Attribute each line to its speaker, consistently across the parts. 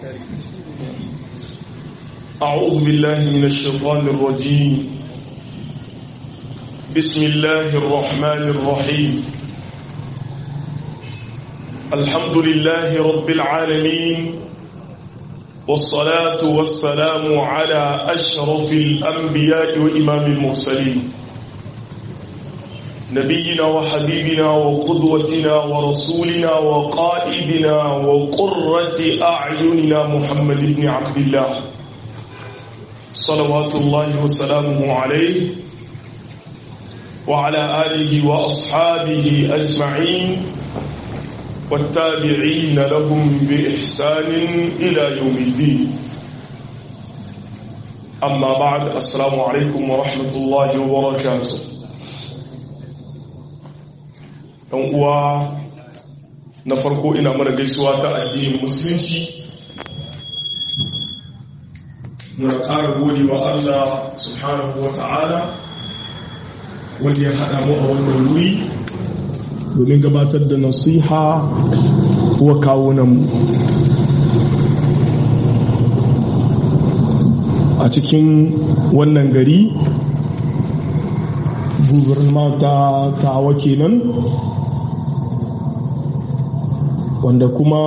Speaker 1: أعوذ بالله من الشيطان الرجيم بسم الله الرحمن الرحيم الحمد لله رب العالمين والصلاة والسلام على أشرف الأنبياء وإمام المرسلين نبينا وحبيبنا وقدوتنا ورسولنا وقائدنا وقرة أعيننا محمد بن عبد الله صلوات الله وسلامه عليه وعلى آله وأصحابه أجمعين والتابعين لهم بإحسان إلى يوم الدين أما بعد السلام عليكم ورحمة الله وبركاته ɗan uwa na farko ina mana gaisuwa ta addinin musulunci muna ƙara gode wa Allah subhanahu wa ta'ala wanda ya haɗa mu a wannan wuri domin gabatar da nasiha wa kawunanmu a cikin wannan gari gubernama ta tawa kenan wanda kuma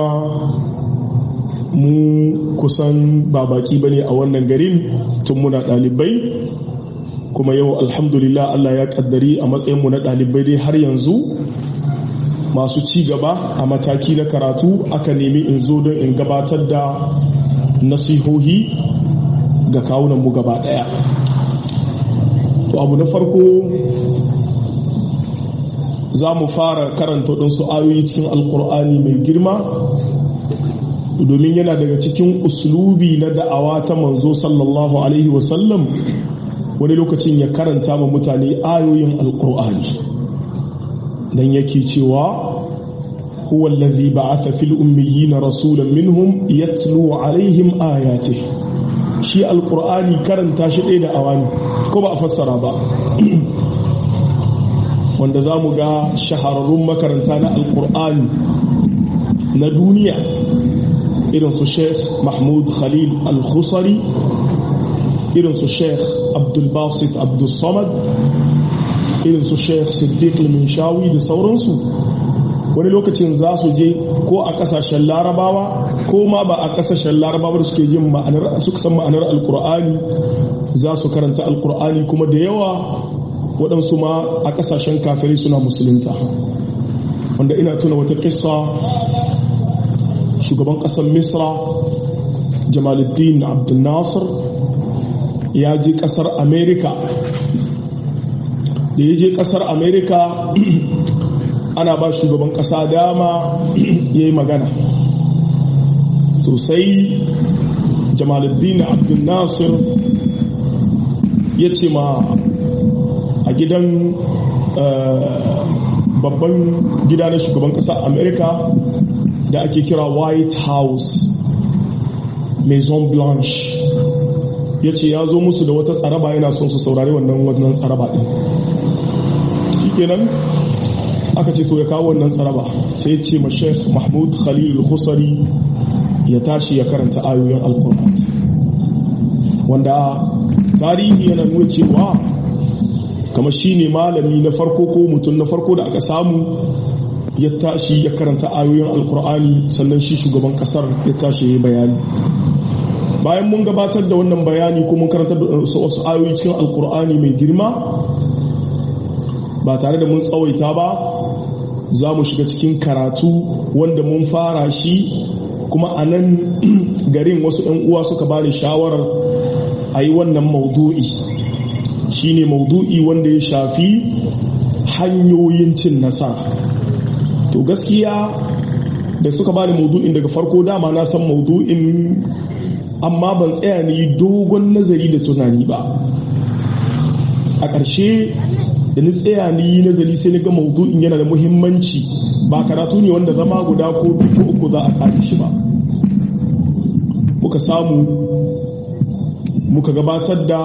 Speaker 1: mu kusan ba baki bane a wannan garin tun muna dalibai kuma yau alhamdulillah Allah ya kaddari a matsayinmu na dalibai dai har yanzu masu ci gaba a mataki na karatu aka nemi in zo don in gabatar da nasihohi ga kawunanmu gaba daya to abu na farko za mu fara karanta ɗinsu ayoyi cikin alkur'ani mai girma domin yana daga cikin uslubi na da'awa ta manzo sallallahu alaihi wasallam wani lokacin ya karanta ma mutane ayoyin alkur'ani dan yake cewa huwa allazi ba'atha fil ummiyina rasulan minhum yatlu alaihim ayatihi shi alkur'ani karanta shi ɗaya da awani ko ba a fassara ba wanda za mu ga shahararrun makaranta na alkur'ani na duniya irin su sheikh mahmud khalil al-khusari irin su sheikh abdulbasit abdulsamad irin su sheikh siddiq al-minshawi da sauransu wani lokacin za su je ko a kasashen larabawa ko ma ba a kasashen larabawa da suke jin ma'anar suka san ma'anar alkur'ani za su karanta alkur'ani kuma da yawa waɗansu ma a kasashen kafirai suna musulunta wanda ina tuna wata kissa shugaban ƙasar misra jamaluddin abdul nasir ya je ƙasar america da ya je ƙasar america ana ba shugaban ƙasa dama ya yi magana to sai jamaluddin abdul nasir ya ce ma a gidan babban gida na shugaban ƙasar america da ake kira white house maison blanche ya ce ya zo musu da wata tsaraba yana son su saurari wannan wannan tsaraba ɗin shikenan aka ce to ya kawo wannan tsaraba sai ce ma sheikh mahmud khalil al-khusari ya tashi ya karanta ayoyin alkur'ani wanda tarihi yana nuna cewa kama shi ne malami na farko ko mutum na farko da aka samu ya tashi ya karanta ayoyin alkur'ani sannan shi shugaban kasar ya tashi ya bayani bayan mun gabatar da wannan bayani ko mun karanta da wasu ayoyi cikin alkur'ani mai girma ba tare da mun tsawaita ba za mu shiga cikin karatu wanda mun fara shi kuma a nan garin wasu 'yan uwa suka bani shawarar a yi wannan maudu'i shi ne maudu'i wanda ya shafi hanyoyin cin nasara to gaskiya da suka bani maudu'in daga farko dama na san maudu'in amma ban tsaya ni dogon nazari da tunani ba a ƙarshe da ni tsaya ni nazari sai ga maudu'in yana da muhimmanci ba karatu ne wanda zama guda ko ko uku za a kaji shi ba muka samu muka gabatar da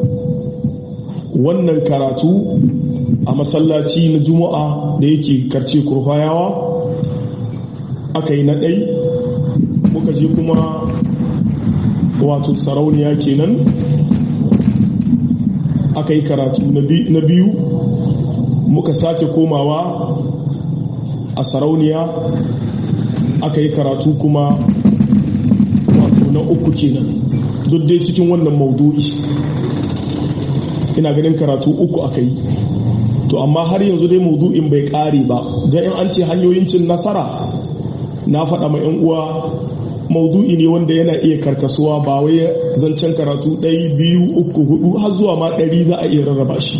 Speaker 1: wannan karatu a masallaci na juma'a da yake karce kurfayawa aka yi na ɗai muka je kuma wato sarauniya kenan aka yi karatu na biyu muka sake komawa a sarauniya aka yi karatu kuma wato na uku kenan duk dai cikin wannan maudu'i ina ganin karatu uku aka yi to amma har yanzu dai maudu'in bai kare ba don in an ce hanyoyin cin nasara na faɗa ma 'yan uwa maudu'i ne wanda yana iya karkasuwa ba wai zancen karatu ɗaya biyu uku hudu har zuwa ma ɗari za a iya rarraba shi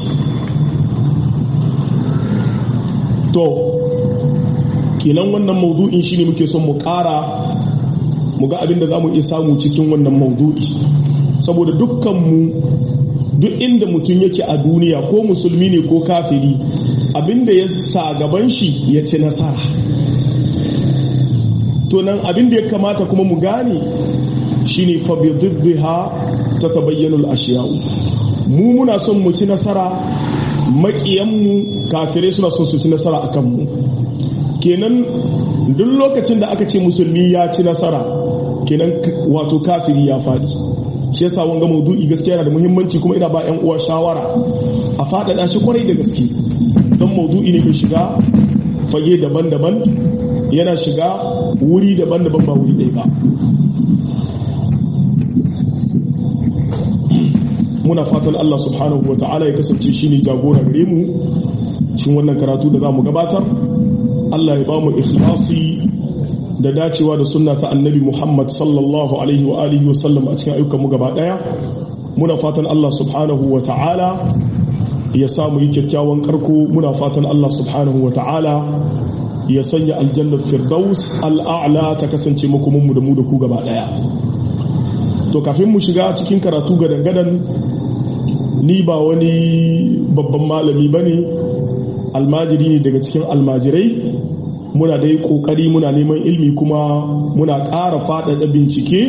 Speaker 1: to kenan wannan maudu'in shine muke son mu ƙara mu ga abin da za mu iya samu cikin wannan maudu'i saboda dukkanmu duk inda mutum yake a duniya ko musulmi ne ko kafiri abinda ya sa gaban shi ya ci nasara to nan abinda ya kamata kuma mu gane shine fa bi diddiha tatabayyanu al-ashya'u mu muna son mu ci nasara maƙiyanmu kafirai suna son su ci nasara akan mu kenan duk lokacin da aka ce musulmi ya ci nasara kenan wato kafiri ya faɗi shi yasa wanga maudu'i gaskiya yana da muhimmanci kuma ina ba 'yan uwa shawara a faɗaɗa shi kwarai da gaske don maudu'i ne mai shiga fage daban-daban yana shiga wuri daban-daban ba wuri ɗaya ba muna fatan Allah subhanahu wa ta'ala ya kasance shi ne jagora gare mu cikin wannan karatu da za mu gabatar Allah ya ba mu ikhlasi da dacewa da sunna ta annabi Muhammad sallallahu alaihi wa alihi wa sallam a cikin ayyukanmu gaba daya muna fatan Allah subhanahu wa ta'ala ya samu yi kyakkyawan karko muna fatan Allah subhanahu wa ta'ala ya sanya aljannar firdaus al'a'la ta kasance makomanmu da mu da ku gaba daya to kafin mu shiga cikin karatu gadan-gadan ni ba wani babban malami bane almajiri ne daga cikin almajirai muna dai kokari muna neman ilmi kuma muna ƙara faɗaɗa bincike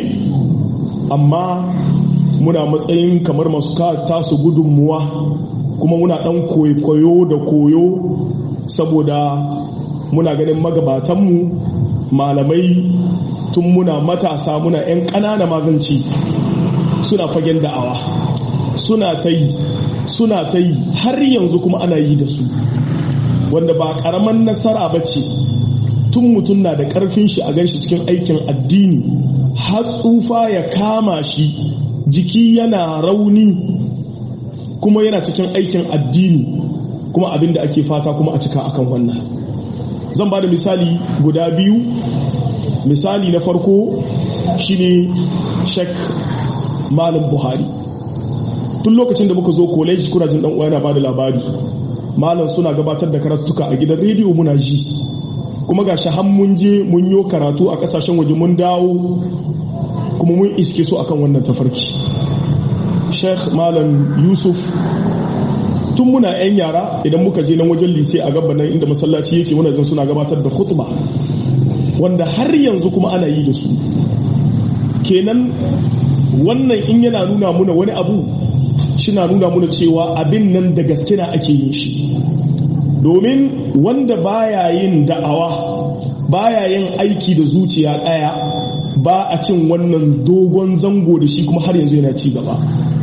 Speaker 1: amma muna matsayin kamar masu tasu gudunmuwa kuma muna ɗan koyo da koyo saboda muna ganin magabatanmu malamai tun muna matasa muna 'yan ƙanana maganci suna fagen da'awa suna ta yi suna ta yi har yanzu kuma ana yi da su wanda ba ƙaramin nasara ba ce tun mutum na da ƙarfin shi a ganshi cikin aikin addini har tsufa ya kama shi jiki yana rauni kuma yana cikin aikin addini kuma abin da ake fata kuma a cika akan wannan zan ba da misali guda biyu misali na farko shine shek malam buhari tun lokacin da muka zo college kuna jin dan uwa yana ba da labari malam suna gabatar da karatuka a gidan rediyo muna ji kuma ga shahan mun je mun yi karatu a kasashen waje mun dawo kuma mun iske su akan wannan tafarki sheikh malam yusuf tun muna 'yan yara idan muka je nan wajen lise a gaban nan inda masallaci yake muna jin suna gabatar da khutba wanda har yanzu kuma ana yi da su kenan wannan in yana nuna muna wani abu shi na nuna muna cewa abin nan da gaske na ake yin shi domin wanda baya yin da'awa baya yin aiki da zuciya ɗaya ba a cin wannan dogon zango da shi kuma har yanzu yana ci gaba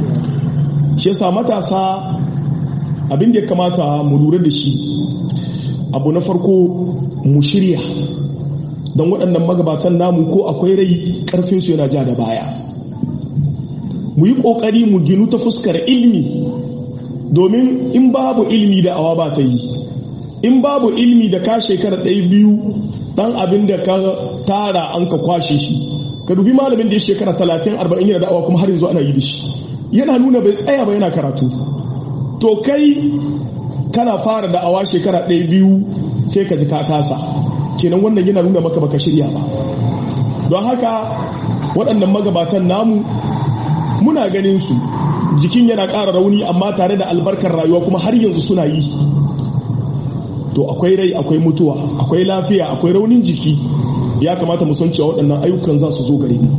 Speaker 1: shi yasa matasa abin da ya kamata mu lura da shi abu na farko mu shirya don waɗannan magabatan namu ko akwai rai ƙarfinsu yana ja da baya mu yi ƙoƙari mu ginu ta fuskar ilmi domin in babu ilmi da awa ba ta yi in babu ilmi da ka shekara ɗaya biyu ɗan abin da ka tara an ka kwashe shi ka dubi malamin da ya shekara talatin arba'in yana da'awa kuma har yanzu ana yi da shi yana nuna bai tsaya ba yana karatu to kai kana fara da'awa shekara ɗaya biyu sai ka ji ka kasa kenan wannan yana nuna maka baka shirya ba don haka waɗannan magabatan namu muna ganin su jikin yana ƙara rauni amma tare da albarkar rayuwa kuma har yanzu suna yi to akwai rai akwai mutuwa akwai lafiya akwai raunin jiki ya kamata mu san cewa waɗannan ayyukan za su zo gare mu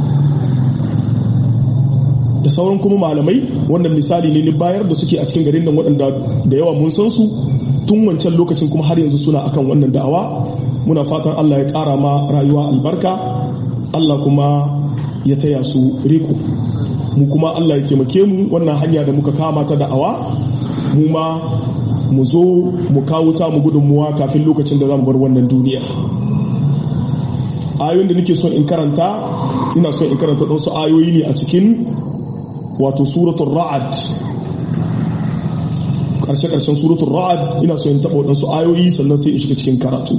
Speaker 1: da sauran kuma malamai wannan misali ne ni bayar da suke a cikin garin nan waɗanda da yawa mun san su tun wancan lokacin kuma har yanzu suna akan wannan da'awa muna fatan Allah ya ƙara ma rayuwa albarka Allah kuma ya taya su riko mu kuma Allah ya taimake mu wannan hanya da muka kama ta da'awa mu ma mu zo mu kawo ta mu gudunmuwa kafin lokacin da za mu bar wannan duniya ayoyin da nake son in karanta ina son in karanta ɗansu ayoyi ne a cikin wato suratul ra'ad ƙarshe-ƙarshen suratul ra'ad ina son in taɓa waɗansu ayoyi sannan sai in shiga cikin karatu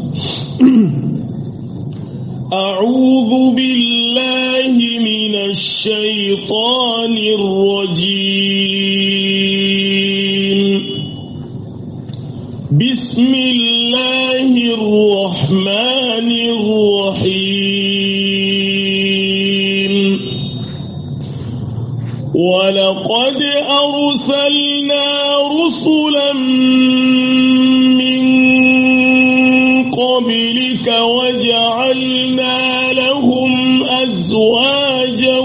Speaker 2: أعوذ بالله من الشيطان الرجيم بسم الله الرحمن الرحيم ولقد أرسلنا رسلا من قبلك وجعلنا لهم أزواجا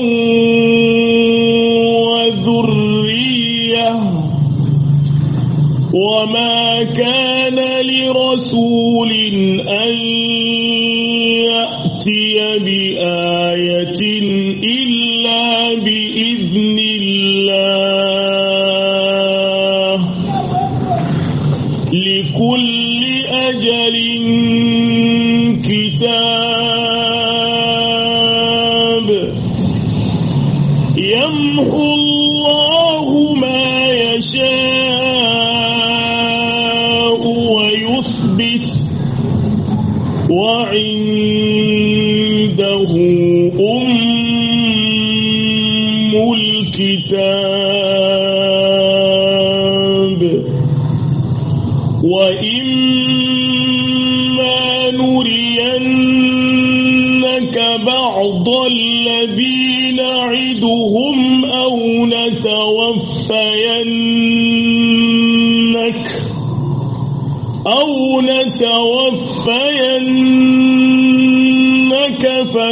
Speaker 2: وذرية وما كان لرسول أن يأتي بآية إلا بإذن الله لكل أجل كتاب يمحو الله ما يشاء ويثبت وعنده أم الكتاب وإما نرينك بعض الذي نعدهم أو نتوفينك أو نتوفينك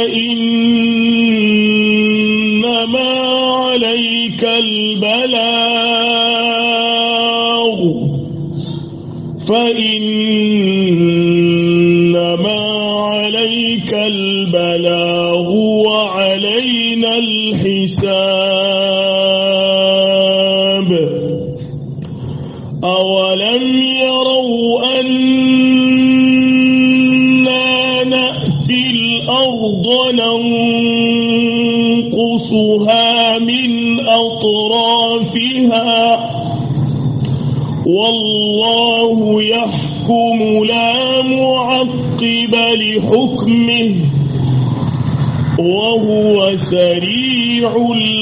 Speaker 2: فإنما عليك البلاغ فإنما عليك البلاغ وعلينا الحساب أولم يروا أنا نأتي الأرض ننقصها من أطرافها والله يحكم لا معقب لحكمه وهو سريع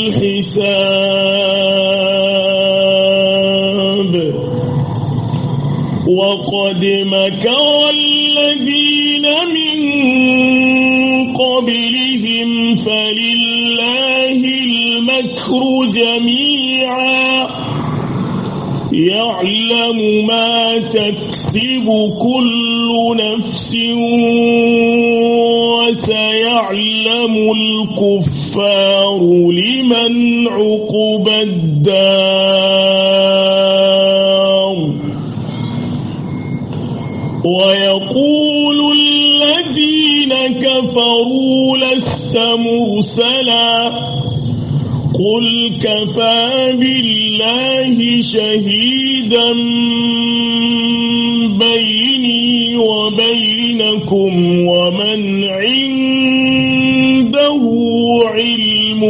Speaker 2: الحساب وقد مكر الذين من قبلهم فلله المكر جميعا يعلم ما تكسب كل نفس وسيعلم الكفار لمن عقب الدار ويقول الذين كفروا لست مرسلا قل كفى بالله شهيدا بيني وبينكم ومن عنده علم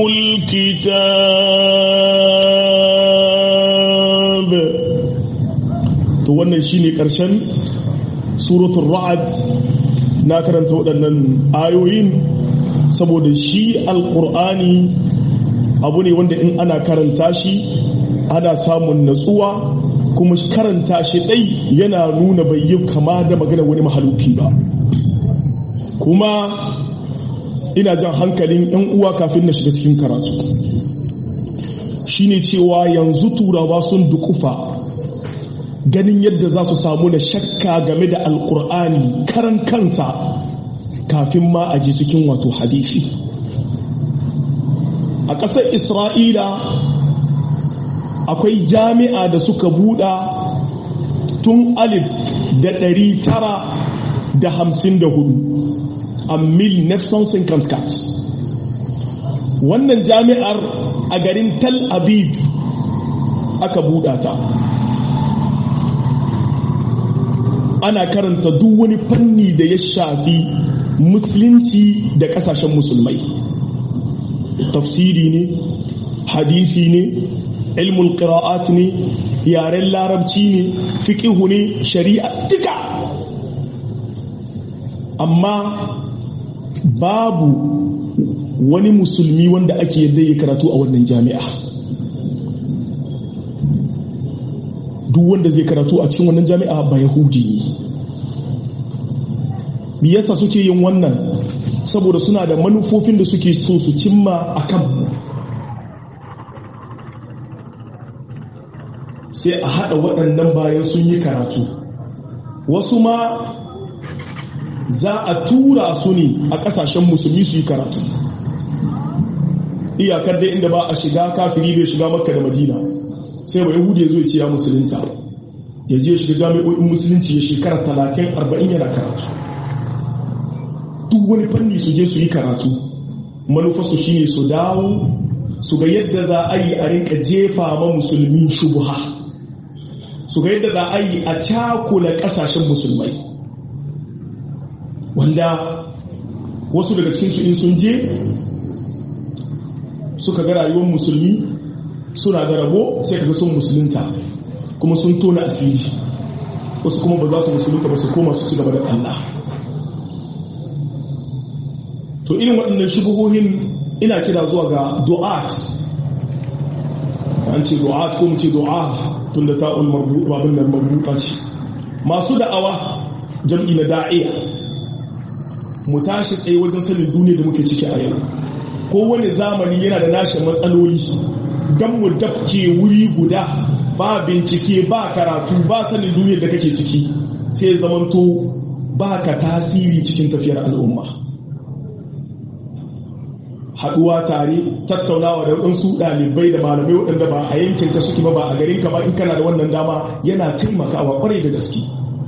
Speaker 2: الكتاب
Speaker 1: to wannan shine karshen suratul ra'ad na karanta waɗannan ayoyin saboda shi alƙur'ani abu ne wanda in ana karanta shi ana samun natsuwa kuma karanta shi ɗai yana nuna bai yi kama da magana wani mahaluki ba kuma ina jan hankalin 'yan uwa kafin na shiga cikin karatu shine cewa yanzu turawa sun dukufa ganin yadda za su samu na shakka game da alkur'ani karan kansa kafin ma a ji cikin wato hadisi a ƙasar isra'ila akwai jami'a da suka buɗa tun alif da ɗari tara da hamsin da hudu a mil nefson kat wannan jami'ar a garin Tel Aviv aka buɗa ta ana karanta duk wani fanni da ya shafi musulunci da ƙasashen musulmai tafsiri ne hadisi ne ilmul qira'at ne yaren larabci ne fiqihu ne shari'a duka amma babu wani musulmi wanda ake yadda ya karatu a wannan jami'a duk wanda zai karatu a cikin wannan jami'a ba yahudi ne me yasa suke yin wannan saboda suna da manufofin da suke so su cimma a kan sai a haɗa waɗannan bayan sun yi karatu wasu ma za a tura su ne a ƙasashen musulmi su yi karatu iyakar dai inda ba a shiga kafiri bai shiga makka da madina sai ba yahudi ya zo ya ce ya musulunta ya je shiga jami'o'in musulunci ya shekara talatin arba'in yana karatu duk wani fanni su je su yi karatu manufarsu shine su dawo su ga yadda za a yi a rinka jefa ma musulmi shubuha su ga yadda za a yi a cakula kasashen musulmai wanda wasu daga cikinsu in sun je suka ga rayuwar musulmi suna da rabo sai kaga sun musulunta kuma sun tona asiri wasu kuma ba za su musulunta ba su koma su ci gaba da Allah to irin waɗannan shubuhohin ina kira zuwa ga du'at an ce du'at ko mu ce du'a tun da ta'ul marbuta babin nan marbuta ce masu da'awa jam'i na da'iya mu tashi tsaye wajen sanin duniya da muke ciki a yau kowane zamani yana da nashi matsaloli don mu dafke wuri guda ba bincike ba karatu ba sanin duniyar da kake ciki sai zamanto ba ka tasiri cikin tafiyar al'umma haduwa tare tattaunawa da waɗansu ɗalibai da malamai waɗanda ba a yankinka suke ba ba a garinka ba in kana da wannan dama yana taimakawa kwarai da gaske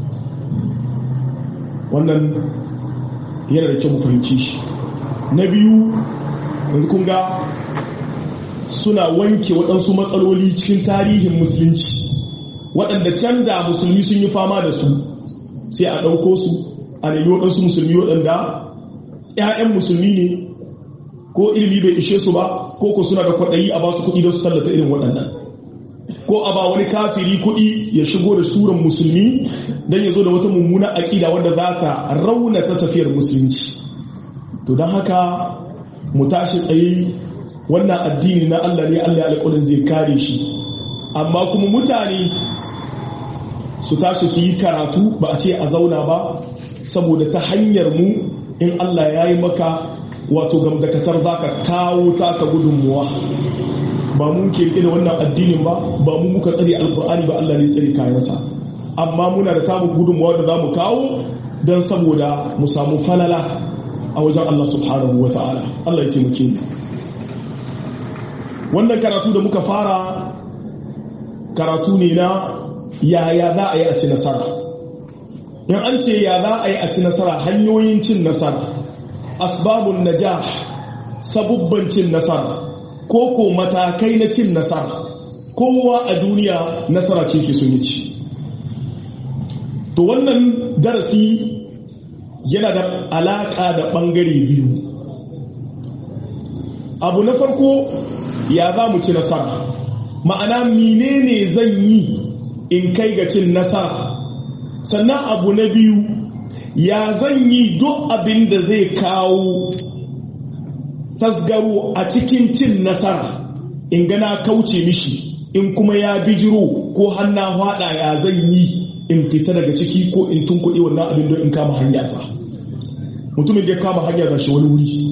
Speaker 1: wannan yana da kyau mu fahimci shi na biyu yanzu kun ga suna wanke waɗansu matsaloli cikin tarihin musulunci waɗanda can da musulmi sun yi fama da su sai a ɗauko su a nemi waɗansu musulmi waɗanda 'ya'yan musulmi ne ko ilimi bai ishe su ba ko ko suna da kwaɗayi a ba su kuɗi don su tallata irin waɗannan ko a ba wani kafiri kuɗi ya shigo da suran musulmi don ya zo da wata mummuna aƙida wadda za ta raunata tafiyar musulunci to don haka mu tashi tsaye wannan addini na Allah ne Allah alƙulin zai kare shi amma kuma mutane su tashi su yi karatu ba a ce a zauna ba saboda ta hanyar mu in Allah ya yi maka wato gamdakatar za ka kawo taka gudunmuwa ba mu ke da wannan addinin ba ba mu muka tsare alkur'ani ba Allah ne tsare kayansa amma muna da tamu gudunmuwa da za mu kawo don saboda mu samu falala a wajen Allah subhanahu wa ta'ala Allah ya taimake mu wannan karatu da muka fara karatu ne na yaya za a yi a ci nasara in an ce ya za a yi a ci nasara hanyoyin cin nasara asbabun najah sabubban cin nasara ko ko matakai na cin nasara kowa a duniya nasara ce ke sun ci to wannan darasi yana da alaƙa da ɓangare biyu abu na farko ya za mu ci nasara ma'ana menene zan yi in kai ga cin nasara sannan abu na biyu ya zan yi duk abin da zai kawo tasgaro a cikin cin nasara in gana kauce mishi in kuma ya bijiro ko hanna hada ya zan yi in fita daga ciki ko in tunkuɗe wannan abin don in kama hanya ta mutumin da ya kama hanya ga shi wani wuri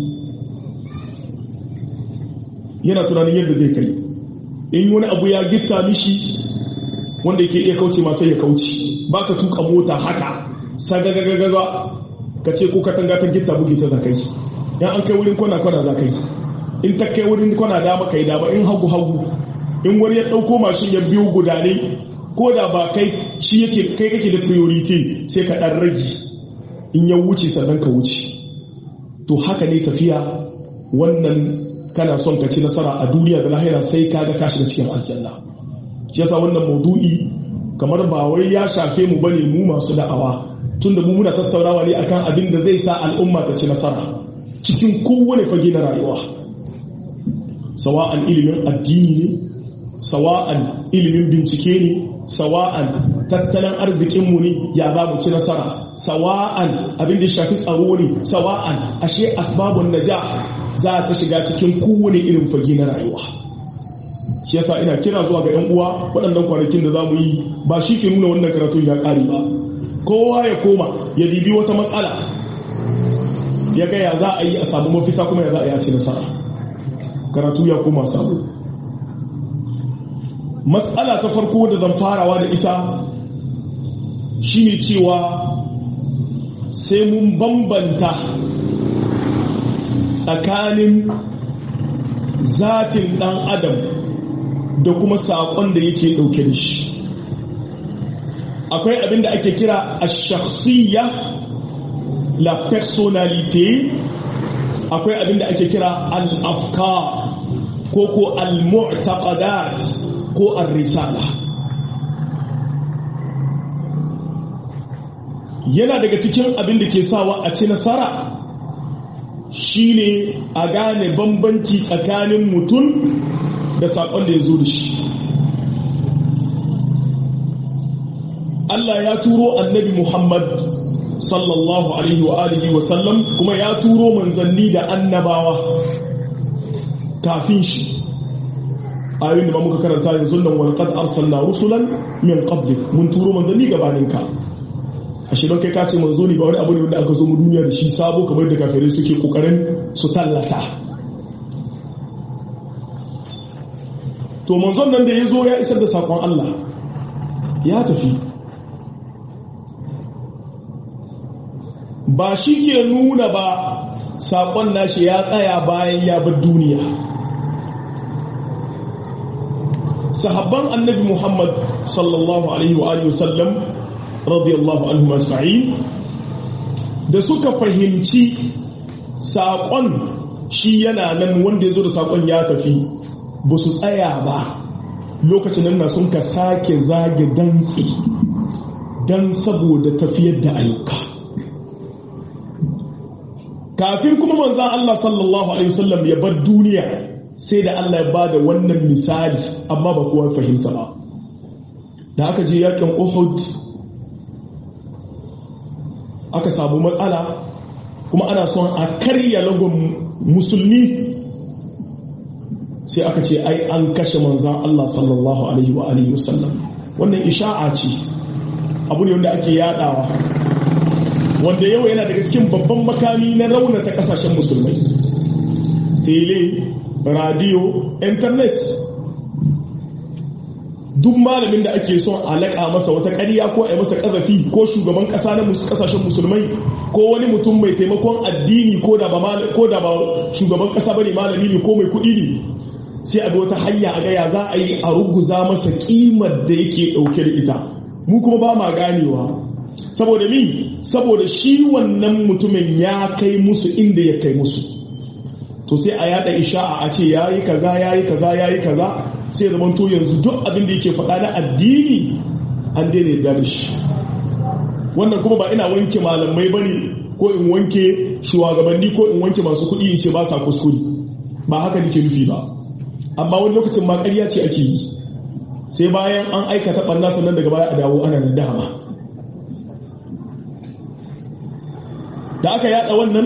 Speaker 1: yana tunanin yadda zai kai in wani abu ya gitta mishi wanda yake iya kauce ma sai ya kauce ba ka tuka mota haka sagagagaga ka ce ko katanga ta gitta buge ta zakai ya an kai wurin kwana kwana zakai in ta kai wurin kwana dama kai dama in hagu hagu in wani ya dauko mashin ya biyo gudane ko da ba kai shi yake kai kake da priority sai ka dan rage in ya wuce sannan ka wuce to haka ne tafiya wannan kana son ka ci nasara a duniya da lahira sai ka ga ka shiga cikin aljanna shi yasa wannan maudu'i kamar ba wai ya shafe mu bane mu masu da'awa tunda mu muna tattaunawa ne akan abin da zai sa al'umma ta ci nasara cikin kowane fage na rayuwa sawa'an ilimin addini ne sawa'an ilimin bincike ne sawa'an tattalin arzikinmu ne ya za mu ci nasara sawa'an abin da shafi tsaro ne sawa'an ashe asbabun naja za ta shiga cikin kowane irin fage na rayuwa shi yasa ina kira zuwa ga 'yan uwa waɗannan kwanakin da za mu yi ba shi ke nuna wannan karatun ya ƙare ba kowa ya koma ya dibi wata matsala ya ga ya za a yi a samu mafita kuma ya za a yi a ci nasara karatu ya koma samu matsala ta farko da zan farawa da ita shine cewa sai mun bambanta tsakanin zatin dan adam da kuma saƙon da yake ɗauke da shi akwai abin da ake kira a shakhsiyya la personalité akwai abin da ake kira al-afkar ko ko al-mu'taqadat ko ar-risala yana daga cikin abin da ke sawa a ci nasara shine a gane bambanci tsakanin mutum da saƙon da ya zo da shi Allah ya turo annabi Muhammad sallallahu alaihi wa alihi wa sallam kuma ya turo manzanni da annabawa kafin shi ayoyin da muka karanta yanzu nan wal qad arsalna rusulan min qablik mun turo manzanni gabanin ka ashe don kai ka ce manzo ne ba wani abu ne wanda aka zo mu duniya da shi sabo kamar da kafirai suke kokarin su tallata to manzon nan da ya zo ya isar da sakon Allah ya tafi ba shi ke nuna ba sakon nashi ya tsaya bayan ya bar duniya sahabban annabi muhammad sallallahu alaihi wa alihi wasallam radiyallahu anhu ajma'in da suka fahimci saƙon shi yana nan wanda ya zo da saƙon ya tafi ba su tsaya ba lokacin nan na sun ka sake zage dantse don saboda tafiyar da ayyuka kafin kuma manzan Allah sallallahu alaihi wasallam ya bar duniya sai da Allah ya ba da wannan misali amma ba kowa fahimta ba da aka je yakin Uhud aka samu matsala kuma ana son a karya lagon musulmi sai aka ce ai an kashe manzan Allah sallallahu alaihi wa alihi wasallam wannan isha'a ce abu ne wanda ake yadawa wanda yau yana daga cikin babban makami na raunata kasashen musulmai tele radio internet duk malamin da ake son alaƙa masa wata ƙarya ko a yi masa ƙazafi ko shugaban ƙasa na ƙasashen musulmai ko wani mutum mai taimakon addini ko da ba shugaban ƙasa bane malami ne ko mai kuɗi ne sai a bi wata hanya a gaya za a yi a ruguza masa ƙimar da yake ɗauke da ita mu kuma ba ma ganewa saboda mi saboda shi wannan mutumin ya kai musu inda ya kai musu to sai a yada isha'a a ce yayi kaza yayi kaza yayi kaza sai ya zamanto yanzu duk abin da yake faɗa na addini an daina yarda da shi wannan kuma ba ina wanke malamai bane ko in wanke shugabanni ko in wanke masu kuɗi in ce ba sa kuskure ba haka nake nufi ba amma wani lokacin ma ƙarya ce ake yi sai bayan an aikata ɓarna sannan daga baya a dawo ana nadama da aka yada wannan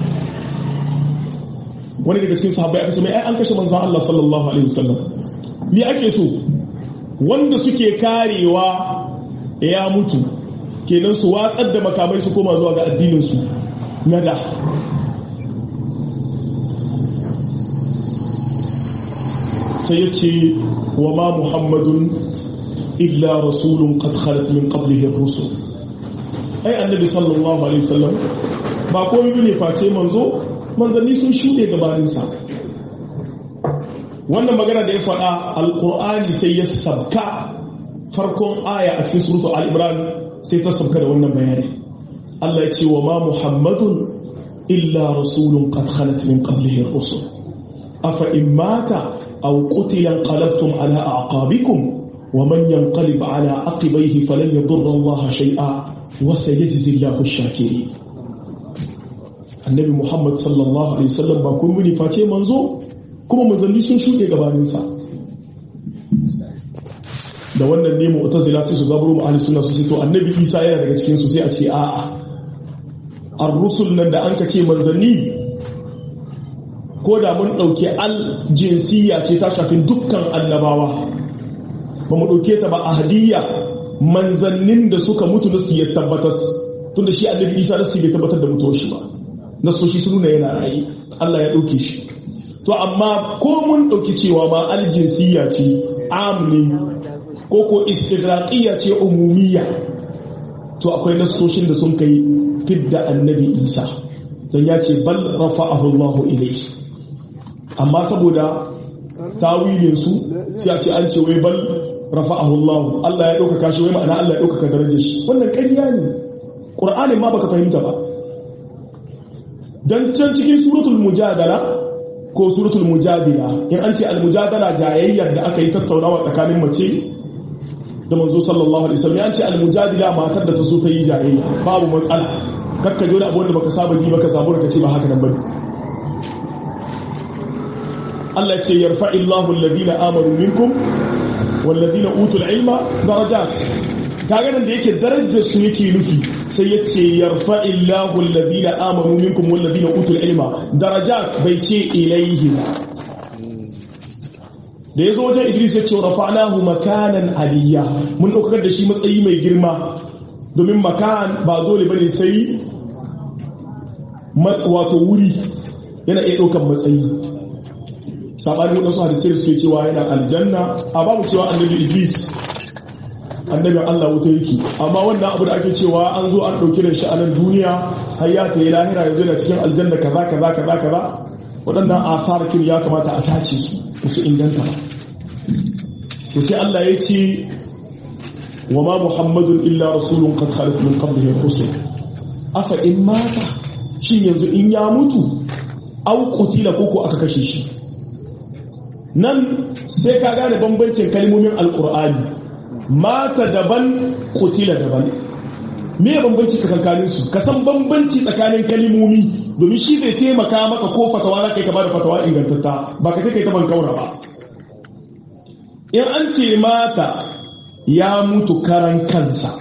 Speaker 1: wani daga cikin sahabbai aka ce mai ai an kashe manzon Allah sallallahu alaihi wasallam me ake so wanda suke karewa ya mutu kenan su watsar da makamai su koma zuwa ga addinin su na da sai ya ce wa ma muhammadun illa rasulun qad khalat min qablihi ar-rusul ai annabi sallallahu alaihi wasallam ba komai bane face manzo manzanni sun shuɗe gabaninsa wannan magana da ya faɗa alƙur'ani sai ya sabka farkon aya a cikin surutu al'imran sai ta sabka da wannan bayani Allah ya ce wa ma muhammadun illa rasulun qad khalat min qablihi rusul afa in mata aw qutila qalabtum ala aqabikum wa man yanqalib ala aqibaihi falan yadurra Allah shay'a wa sayajzi Allahu ash-shakirin annabi Muhammad sallallahu alaihi wasallam ba kun muni face manzo kuma manzanni sun shuɗe gabaninsa da wannan ne mu'tazila sai su zaburo mu ahli sunna su ce to annabi Isa yana daga cikin su sai a ce a'a ar-rusul nan da an ka ce manzanni ko da mun dauke al jinsiya ce ta shafi dukkan annabawa ba mu dauke ta ba ahadiyya manzannin da suka mutu na su ya tabbatar tunda shi annabi Isa da su bai tabbatar da mutuwar shi ba nasoshi sun nuna yana rayi Allah ya dauke shi to amma ko mun dauki cewa ma al jinsiya ce amni ko ko istighraqiyya ce umumiyya to akwai nasoshin da sun kai fidda annabi isa don ya ce bal rafa'ahu Allah ilayhi amma saboda tawilin su sai a ce an ce wai bal rafa'ahu Allah Allah ya dauka shi wai ma'ana Allah ya dauka darajar shi wannan ƙarya ne Qur'anin ma baka fahimta ba dan can cikin suratul mujadala ko suratul mujadila in an ce al-mujadala jayayyar da aka yi tattaunawa tsakanin mace da manzo sallallahu alaihi wasallam ya ce al-mujadila matar da ta zo ta yi jayayya babu matsala kakka jona abu wanda baka saba ji baka samu ka ce ba haka nan bane Allah ce yarfa illahu alladhina amanu minkum walladhina utul ilma darajat kaga nan da yake darajar su yake nufi sai ya ce yarfa illahu alladhina amanu minkum walladhina utul ilma darajat bai ce ilaihim da ya zo wajen idris ya ce rafa'nahu makanan aliyya mun ɗaukar da shi matsayi mai girma domin makan ba dole bane sai wato wuri yana iya ɗaukar matsayi saɓanin waɗansu hadisai suke cewa yana aljanna a babu cewa annabi idris annabin allah wuta yake amma wannan abu da ake cewa an zo an ɗauki da shi a nan duniya har ya ta yi lahira yanzu na cikin aljanna kaza kaza kaza kaza waɗannan asarakin ya kamata a tace su su inganta ba to sai Allah ya ce wa ma muhammadun illa rasulun qad khalat min qablihi rusul afa in mata shin yanzu in ya mutu aw qutila koko aka kashe shi nan sai ka gane bambancin kalmomin alqur'ani mata daban qutila daban me bambanci tsakankanin su ka san bambanci tsakanin kalmomi domin shi zai taimaka maka ko fatawa za ka yi ka bada fatawa ingantatta ba ka kai ta ban kaura ba in an ce mata ya mutu karan kansa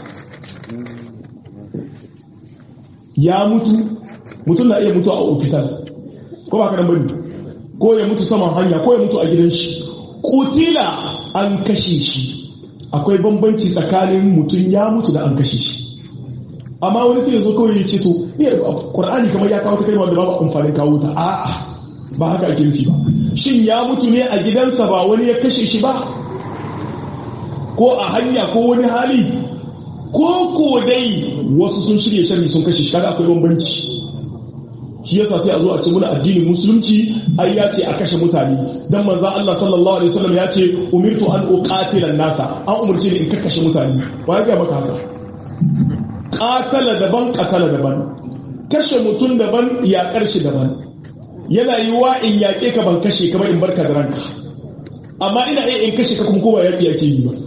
Speaker 1: ya mutu mutum na iya mutu a ofital ko ba karan bane ko ya mutu saman hanya ko ya mutu a gidan shi kutila an kashe shi akwai bambanci tsakanin mutum ya mutu da an kashe shi amma wani sai ya zo kawai ya ce to ƙwar'ani kamar ya kawo ta kalmar da babu amfanin kawo ta a'a ba haka ake nufi ba shin ya mutu ne a gidansa ba wani ya kashe shi ba ko a hanya ko wani hali ko ko dai wasu sun shirya sharri sun kashe shi kaga akwai bambanci shi yasa sai a zo a ce muna addinin musulunci ai ya ce a kashe mutane dan manzo Allah sallallahu alaihi wasallam ya ce umirtu an uqatila nasa an umurce ni in kakkashe mutane wa ya ga maka haka qatala daban qatala daban kashe mutum daban ya karshe daban yana yi wa in yaƙe ka ban kashe ka ba in barka da ranka amma ina iya in kashe ka kuma kowa yaƙi yake yi ba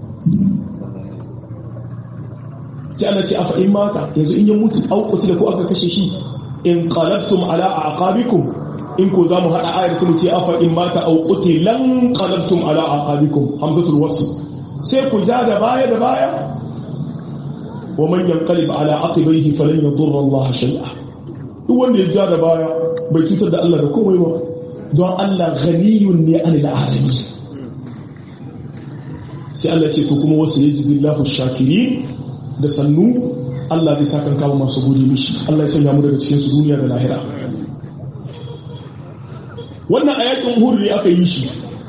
Speaker 1: sai Allah ce afa in mata yanzu in ya mutu au da ko aka kashe shi in qalabtum ala aqabikum in ko zamu hada ayar ta ce afa in mata au qutilan qalabtum ala aqabikum hamzatul wasl sai ku ja da baya da baya wa man yanqalib ala aqibaihi falan yadurra Allah shay'a duk wanda ya ja da baya bai cutar da Allah da komai ba don Allah ghaniyun ne anil alamin sai Allah ce to kuma wasu yaji zillahu shakirin da sannu Allah zai sakan kawo masu gode mishi Allah ya sanya mu daga cikin su duniya da lahira wannan ayatin uhud ne aka yi shi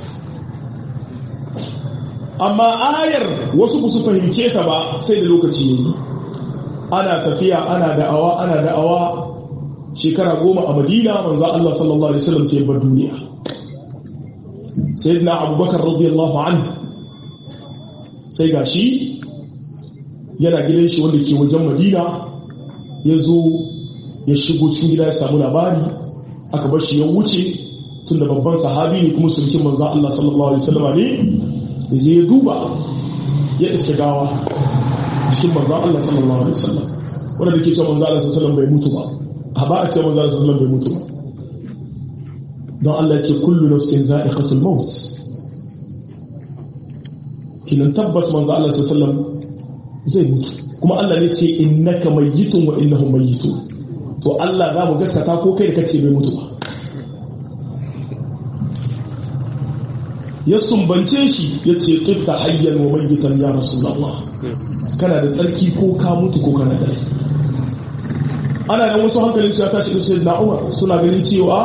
Speaker 1: amma ayar wasu ba su fahimce ta ba sai da lokaci ne ana tafiya ana da'awa ana da'awa shekara goma a madina manzo Allah sallallahu alaihi wasallam sai bar duniya sayyidina abubakar radiyallahu anhu sai gashi yana gidan shi wanda ke wajen madina ya zo ya shigo cikin gida ya samu labari aka bar shi ya wuce tunda babban sahabi ne kuma sulkin manzo Allah sallallahu alaihi wasallam ne da je ya duba ya iska gawa cikin manzo Allah sallallahu alaihi wasallam wanda da ke cewa manzo Allah sallallahu alaihi wasallam bai mutu ba a ba a ce manzo Allah sallallahu alaihi wasallam bai mutu ba don Allah ya ce kullu nafsin za'iqatul maut kinan tabbas manzo Allah sallallahu alaihi wasallam zai mutu kuma Allah ne ce innaka mayyitun wa innahum mayyitun to Allah za mu gaskata ko kai da kace bai mutu ba ya sumbance shi ya ce ƙifta hayyan wa mayyitan ya rasulallah kana da tsarki ko ka mutu ko kana da rai ana da wasu hankalin su ya tashi da sai na umar suna ganin cewa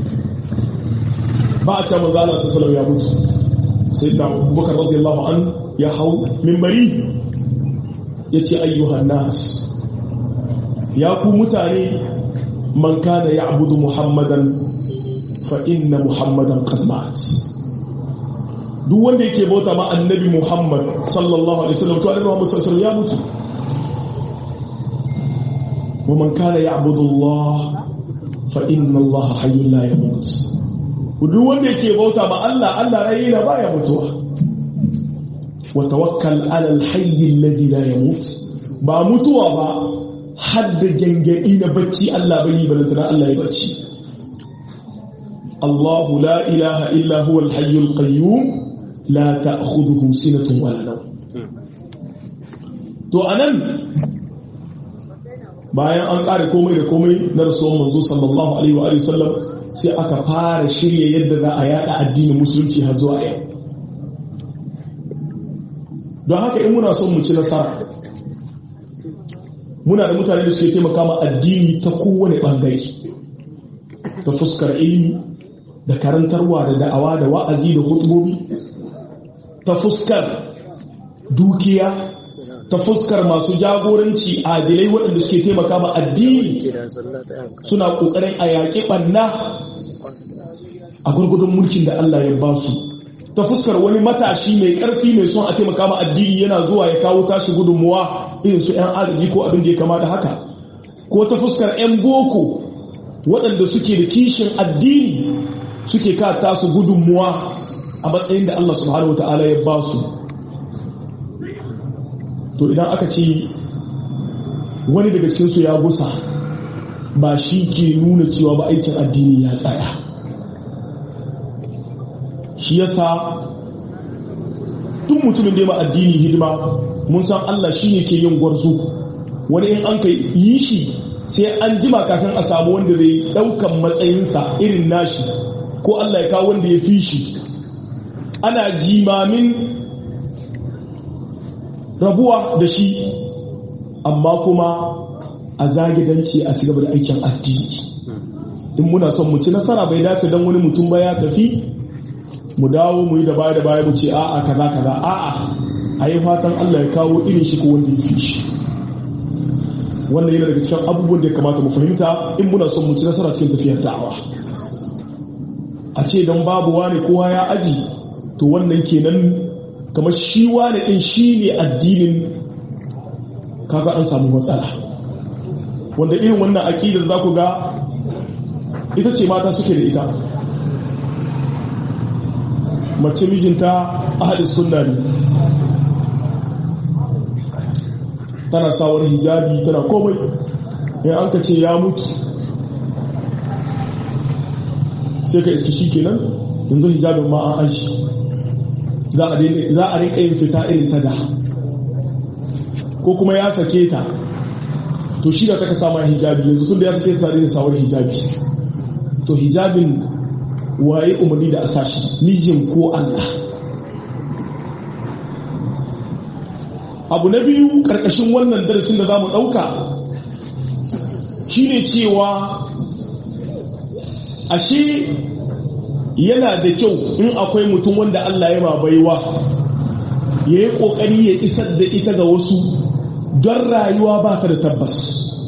Speaker 1: ba a cewa manzo Allah sallallahu ya mutu sai da Abubakar radiyallahu an ya hau minbari ya ce ayyuhan nas ya ku mutane man kana ya'budu muhammadan fa inna muhammadan qad mat duk wanda yake bauta ma annabi Muhammad sallallahu alaihi wasallam to annabi Muhammad sallallahu alaihi wasallam ya mutu wa man kana ya'budu Allah fa inna Allah hayyun la yamut duk wanda yake bauta ma Allah Allah rai yana baya mutuwa wa tawakkal ala al-hayy alladhi la yamut ba mutuwa ba hadda gangadi na bacci Allah bai yi balantana Allah ya bacci الله لا إله إلا هو الحي القيوم لا تأخذه سنة ولا نوم to anan bayan an ƙare komai da komai na rasuwan manzo sallallahu alaihi wa sallam sai aka fara shirya yadda za a yada addinin musulunci har zuwa yau don haka in muna son mu ci nasara muna da mutane da suke taimaka ma addini ta kowane bangare ta fuskar ilimi da karantarwa da da'awa da wa'azi da hutubobi ta fuskar dukiya ta fuskar masu jagoranci adilai waɗanda suke taimaka ma addini suna ƙoƙarin a yaƙi ɓanna a gurgudun mulkin da Allah ya ba su ta fuskar wani matashi mai ƙarfi mai son a taimaka ma addini yana zuwa ya kawo tashi gudunmuwa irin su 'yan agaji ko abin da ya kama da haka ko ta fuskar 'yan boko waɗanda suke da kishin addini suke ka tasu gudunmuwa a matsayin da Allah subhanahu wata'ala ya ba su to idan aka ce wani daga cikinsu ya gusa ba shi ke nuna cewa ba aikin addini ya tsaya shi yasa tun mutumin da ya ma addini hidima mun san Allah shi ne ke yin gwarzo wani in an ka yi shi sai an jima kafin a samu wanda zai daukan matsayinsa irin nashi ko Allah ya kawo wanda ya fi shi ana jimamin rabuwa da shi amma kuma a zagidanci a cigaba da aikin addini in muna son mu ci nasara bai dace don wani mutum ba ya tafi mu dawo mu yi da baya da baya mu ce a'a kaza kaza a'a a yi fatan Allah ya kawo irin shi ko wanda ya fi shi wannan yana daga cikin abubuwan da ya kamata mu fahimta in muna son mu ci nasara cikin tafiyar da'awa a ce don babu wani kowa ya aji to wannan kenan kamar shi wani din shi ne addinin kaga an samu matsala wanda irin wannan aƙidar za ku ga ita ce mata suke da ita mace mijinta ahadis sunna ne tana sawar hijabi tana komai in an ka ce ya mutu sai ka iske shi kenan yanzu hijabin ma an aji za a rinka yin fita irin ta da ko kuma ya sake ta to shi da ta ka sama hijabi yanzu tun da ya sake ta da sawar hijabi to hijabin waye umarni da asashi mijin ko Allah abu na biyu karkashin wannan darasin da za mu ɗauka shine cewa ashe yana da kyau in akwai mutum wanda Allah ya baiwa ya yi ƙoƙari ya isar da ita ga wasu don rayuwa ba ta da tabbas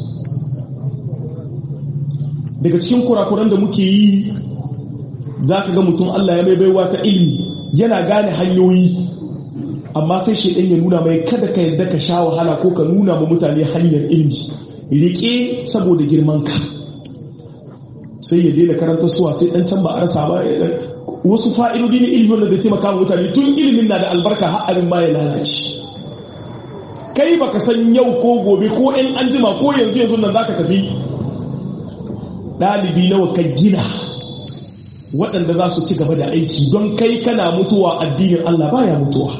Speaker 1: daga cikin kurakuran da muke yi za ka ga mutum Allah ya mai baiwa ta ilmi yana gane hanyoyi amma sai shaidan ya nuna mai kada ka yadda ka sha wahala ko ka nuna ma mutane hanyar ilmi riƙe saboda girman ka sai ya daina karanta suwa sai dan can ba a rasa ba wasu fa'idodi na ilimin wanda zai taimaka mutane tun ilimin na da albarka har abin ma ya lalace kai baka san yau ko gobe ko in an jima ko yanzu yanzu nan zaka tafi ɗalibi nawa ka gina waɗanda za su ci gaba da aiki don kai kana mutuwa addinin Allah baya mutuwa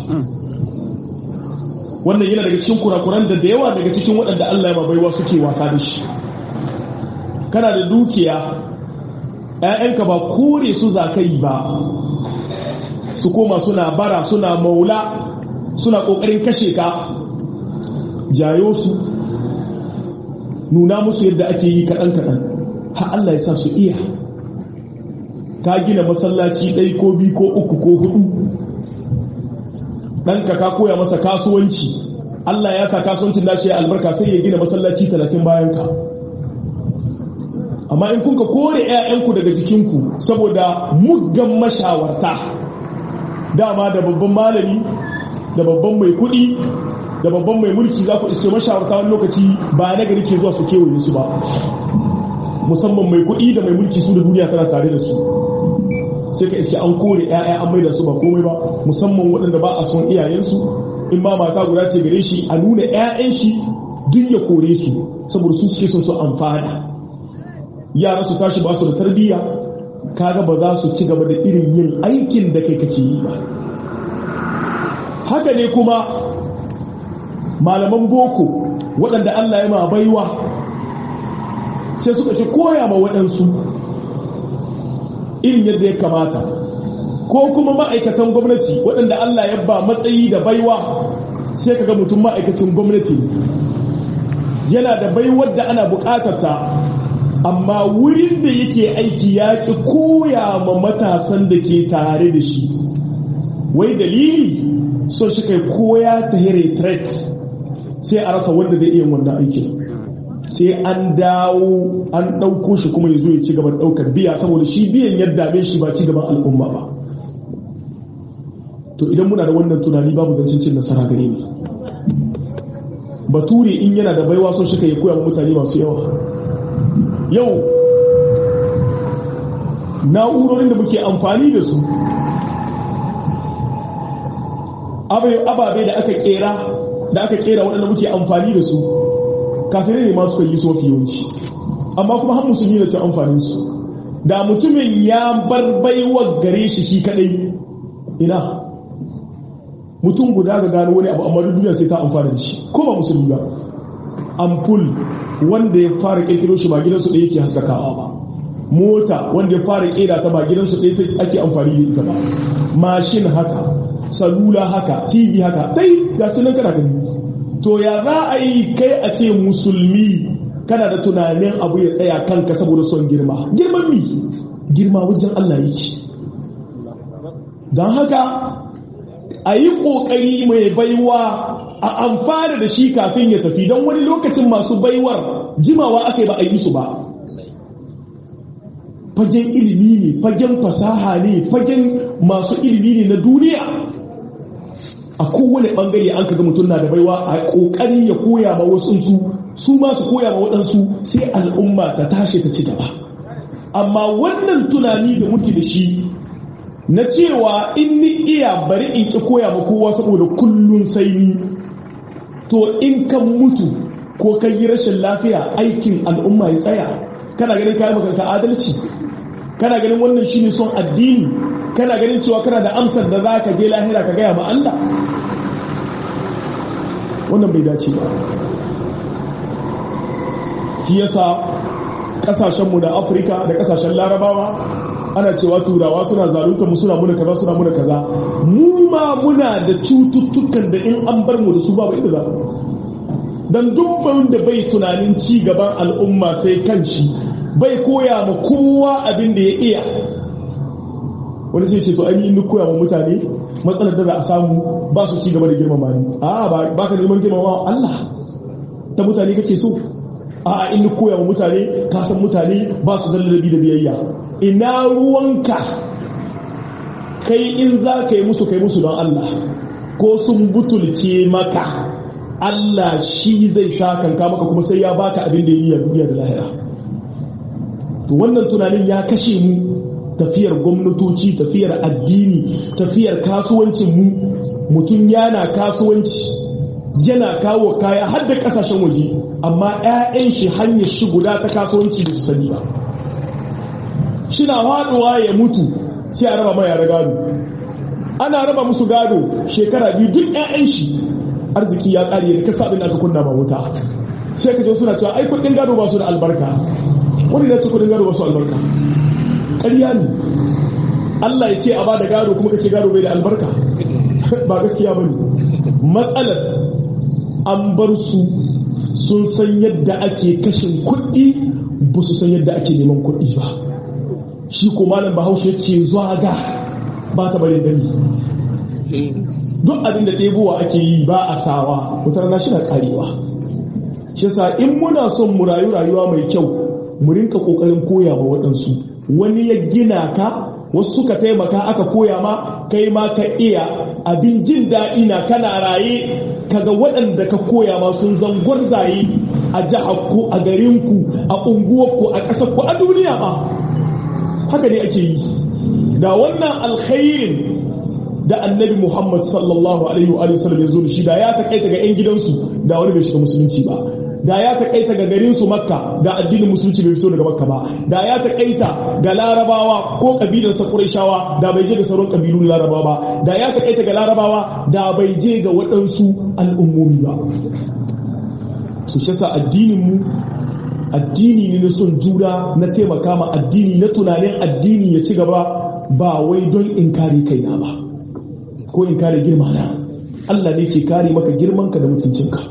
Speaker 1: wannan yana daga cikin kurakuran da da yawa daga cikin waɗanda Allah ya baiwa suke wasa da shi kana da dukiya ‘ya'yanka ba kore su za ka yi ba su koma suna bara suna maula suna ƙoƙarin kashe ka jayo su nuna musu yadda ake yi kaɗan-kaɗan har Allah ya sa su iya ka gina masallaci ɗai ko biyu ko uku ko hudu ɗanka ka koya masa kasuwanci Allah ya sa kasuwancin nashi ya albarka sai ya gina masallaci talatin bayan ka amma in kunka kore 'ya'yanku daga jikinku saboda muggan mashawarta dama da babban malami da babban mai kuɗi da babban mai mulki za ku iske mashawarta wani lokaci ba na gari ke zuwa su kewaye su ba musamman mai kuɗi da mai mulki su da duniya tana tare da su sai ka iske an kore 'ya'ya an mai da su ba komai ba musamman waɗanda ba a son iyayensu in ba mata guda ce gare shi a nuna 'ya'yan shi duk ya kore su saboda su suke son su amfana yara su tashi ba su da tarbiyya kaga ba za su ci gaba da irin yin aikin da kai kake yi ba haka ne kuma malaman boko waɗanda Allah ya ma baiwa sai suka ce koya ma waɗansu irin yadda ya kamata ko kuma ma'aikatan gwamnati waɗanda Allah ya ba matsayi da baiwa sai kaga mutum ma'aikacin gwamnati yana da baiwar da ana buƙatar ta amma wurin da yake aiki ya ƙi koya ma matasan da ke tare da shi wai dalili so shi kai koya ta retreat sai a rasa wanda zai iya wannan aikin sai an dawo an ɗauko shi kuma ya zo ya ci gaban ɗaukar biya saboda shi biyan yadda dame shi ba ci gaban al'umma ba to idan muna da wannan tunani babu zancen cin nasara gare ni bature in yana da baiwa son shi kai koya ma mutane masu yawa yau na'urorin da muke amfani da su ababe da aka kera da aka kera waɗanda muke amfani da su kafirai ne masu yi su mafi yawanci amma kuma har musulmi na cin amfanin su da mutumin ya bar baiwa gare shi shi kadai ina mutum guda ga gano wani abu amma duniya sai ta amfana da shi ko ba musulmi ba ampul wanda ya fara kirkiro shi ba gidansu ɗaya yake haskakawa ba mota wanda ya fara kera ta ba gidansu ɗaya ake amfani da ita ba mashin haka salula haka tv haka dai ga su nan kana gani to ya za a yi kai a ce musulmi kana da tunanin abu ya tsaya kanka saboda son girma girman mi girma wajen Allah yake don haka a yi ƙoƙari mai baiwa a amfana da shi kafin ya tafi don wani lokacin masu baiwar jimawa aka yi ba a yi su ba fagen ilimi ne fagen fasaha ne fagen masu ilimi ne na duniya a kowane bangare an kaga mutum na da baiwa a kokari ya koya ma wasu su su ma su koya ma waɗansu sai al'umma ta tashi ta ci gaba amma wannan tunani da muke da shi na cewa in ni iya bari in ki koya ma kowa saboda kullun sai ni to in kan mutu ko kan yi rashin lafiya aikin al'umma ya tsaya kana ganin kayan makanka adalci kana ganin wannan shine son addini kana ganin cewa kana da amsar da za ka je lahira ka gaya ma Allah wannan bai dace ba shi yasa kasashenmu da afirka da kasashen larabawa ana cewa turawa suna zalunta mu suna muna kaza suna muna kaza mu ma muna da cututtukan da in an bar mu da su babu inda za dan dubban da bai tunanin ci gaban al'umma sai kanshi bai koya ma kowa abin da ya iya wani sai ce to an yi koya ma mutane matsalar da za a samu ba su ci gaba da girmama ni a ba ka neman girmama Allah ta mutane kake so a in koya ma mutane ka san mutane ba su zallabi da biyayya ina ruwanka kai in za ka yi musu kai musu don Allah ko sun butulce maka Allah shi zai sa kanka maka kuma sai ya baka abin da ya yi a duniya da lahira to wannan tunanin ya kashe mu tafiyar gwamnatoci tafiyar addini tafiyar kasuwancin mu mutum yana kasuwanci yana kawo kaya har da kasashen waje amma 'ya'yan shi hanyar shi guda ta kasuwanci da su sani ba shina faduwa ya mutu sai a raba mai yara gado ana raba musu gado shekara biyu duk 'ya'yan shi arziki ya kare da kasa abin da aka kunna ba wuta sai ka je suna cewa ai kudin gado ba su da albarka wani na ce kudin gado ba su albarka ƙarya ne Allah ya ce a ba da gado kuma ka ce gado bai da albarka ba gaskiya ba ne matsalar an bar su sun san yadda ake kashin kuɗi ba su san yadda ake neman kuɗi ba shi ko malam bahaushe ce zuwa ga ba ta bari gani duk abin da ɗebowa ake yi ba a sawa wutar na shi na karewa shi yasa in muna son mu rayu rayuwa mai kyau mu rinka kokarin koya wa waɗansu wani ya gina ka wasu suka taimaka aka koya ma kai ma ka iya abin jin daɗi na kana raye kaga waɗanda ka koya ma sun zangon zaye a ku a garinku a unguwarku a ƙasarku a duniya ba haka ne ake yi da wannan alkhairin da annabi muhammad sallallahu alaihi wa sallam ya zo da shi da ya taƙaita ga 'yan gidansu da wani bai shiga musulunci ba da ya taƙaita ga garinsu makka da addinin musulunci bai fito daga makka ba da ya taƙaita ga larabawa ko ƙabilarsa ƙurayshawa da bai je ga sauran ƙabilun larabawa ba da ya taƙaita ga larabawa da bai je ga waɗansu al'ummomi ba su shi yasa addinin mu addini ne na son juna na taimaka ma addini na tunanin addini ya ci gaba ba wai don in kare kaina ba ko in kare girma na Allah ne ke kare maka girmanka da mutuncinka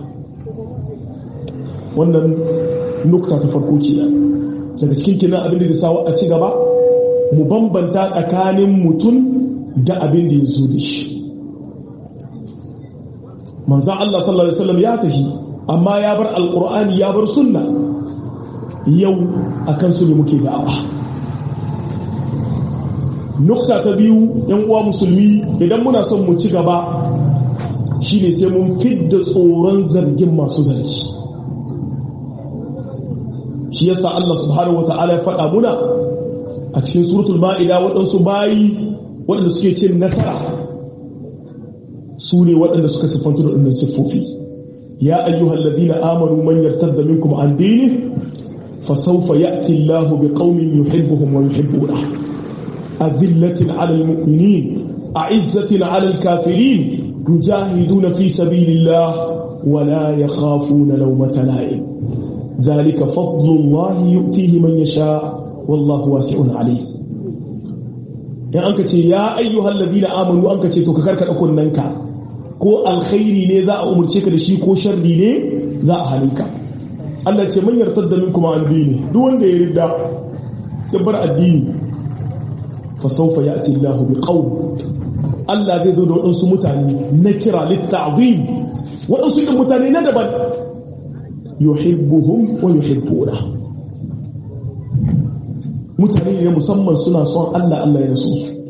Speaker 1: wannan nukta ta farko ke daga cikin kina abin da zai sawa a ci gaba mu bambanta tsakanin mutum da abin da ya zo da shi manzan Allah sallallahu Alaihi wasallam ya tafi amma ya bar alkur'ani ya bar sunna yau a kansu ne muke da'awa nukta ta biyu yan uwa musulmi idan muna son mu ci gaba shine sai mun fidda tsoron zargin masu zargi shi yasa Allah subhanahu wata'ala ya faɗa muna a cikin suratul ma'ida waɗansu bayi waɗanda suke cin nasara su ne waɗanda suka siffanta da waɗannan siffofi ya ayyuhal ladina amanu man yartadda minkum an dini fa sawfa ya'ti Allahu biqaumin yuhibbuhum wa yuhibbuna azillatin 'alal mu'minin a'izzatin 'alal kafirin yujahiduna fi sabilillah wa la yakhafuna lawmata la'im ذلك فضل الله يؤتيه من يشاء والله واسع عليه in an ka ce ya ayyuhal ladina amanu an ka ce to ka karkada kunnanka ko alkhairi ne za a umurce ka da shi ko sharri ne za a halinka Allah ce man yartadda minkum an dini duk wanda ya ridda ya bar addini fa sawfa ya'ti Allahu bi qawm Allah zai zo da waɗansu mutane na kira litta'zim waɗansu irin mutane na daban yuhibbuhum wa yuhibbuna mutane ne musamman suna son Allah Allah ya so su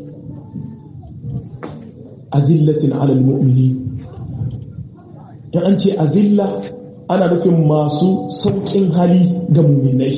Speaker 1: azillatin alal mu'mini dan an ce azilla ana nufin masu saukin hali ga mu'minai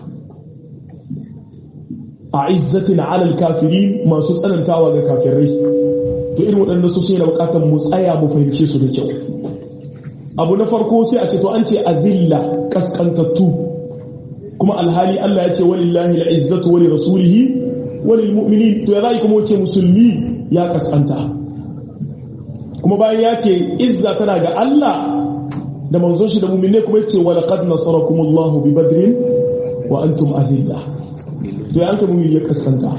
Speaker 1: a izzatin alal kafirin masu tsanantawa ga kafirai to irin waɗanda su sai da bukatar mu tsaya mu fahimce su da kyau abu na farko sai a ce to an ce azilla kaskantattu kuma alhali Allah ya ce walillahi al'izzatu wali rasulihi walil mu'minin to ya zai kuma wace musulmi ya kaskanta kuma bayan ya ce izza tana ga Allah da manzon shi da mu'minai kuma yace wa laqad nasarakumullahu bi badrin wa antum azilla to ya anka mu'min ya kaskanta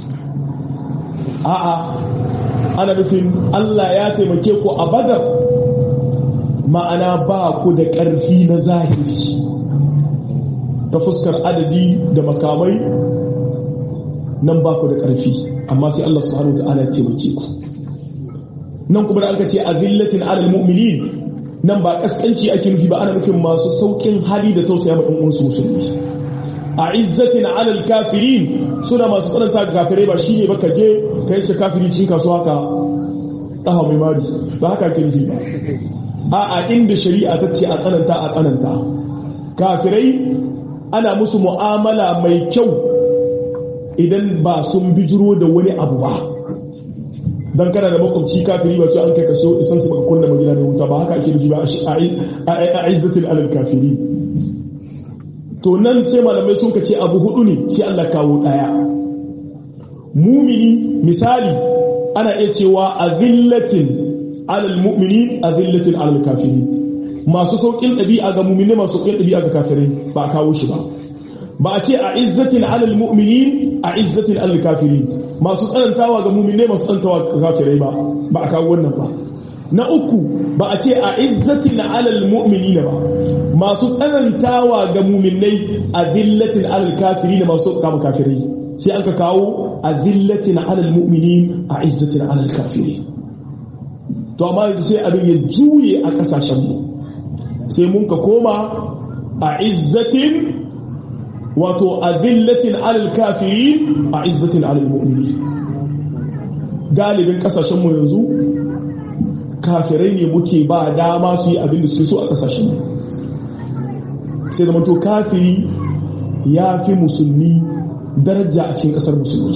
Speaker 1: a'a ana nufin Allah ya taimake ku a badar ma'ana ba ku da ƙarfi na zahiri ta fuskar adadi da makamai nan ba ku da ƙarfi amma sai Allah subhanahu ta'ala ya taimake ku nan kuma da aka ce azillatin alal mu'minin nan ba kaskanci ake nufi ba ana nufin masu saukin hali da tausaya ma ɗan musulmi a izzatin alal kafirin suna masu tsananta ga kafirai ba shine ba ka je ka yi kafiri cikin kasuwa ka ɗaha mai mari ba haka ke nufi ba a a inda shari'a ta ce a tsananta a tsananta kafirai ana musu mu'amala mai kyau idan ba sun bijiro da wani abu ba dan kana da makwabci kafiri ba ce an kai kaso isan su baka kunna magana da wuta ba haka ake nufi ba a izzatil alal kafiri to nan sai malamai sun ce abu hudu ne sai Allah kawo daya mumini misali ana iya cewa azillatin alal mu'mini azillatin alal kafiri masu saukin ɗabi'a ga mumini masu saukin ɗabi'a ga kafirai ba a kawo shi ba ba a ce a izzatin alal mu'mini a izzatin alal kafiri masu tsanantawa ga mumini masu tsanantawa ga kafirai ba ba a kawo wannan ba na uku ba a ce a izzatin alal mu'mini ba masu tsanantawa ga muminai a zillatin alal kafiri da masu kama kafirai sai aka kawo a zillatin alal mu'mini a izzatin alal kafiri to amma yanzu sai abin ya juye a kasashenmu sai mun ka koma a izzatin wato a zillatin alal kafiri a izzatin alal mu'mini galibin kasashenmu yanzu kafirai ne muke ba dama su yi abin da suke so a kasashenmu sai da mato kafiri ya fi musulmi daraja a cikin kasar musulmi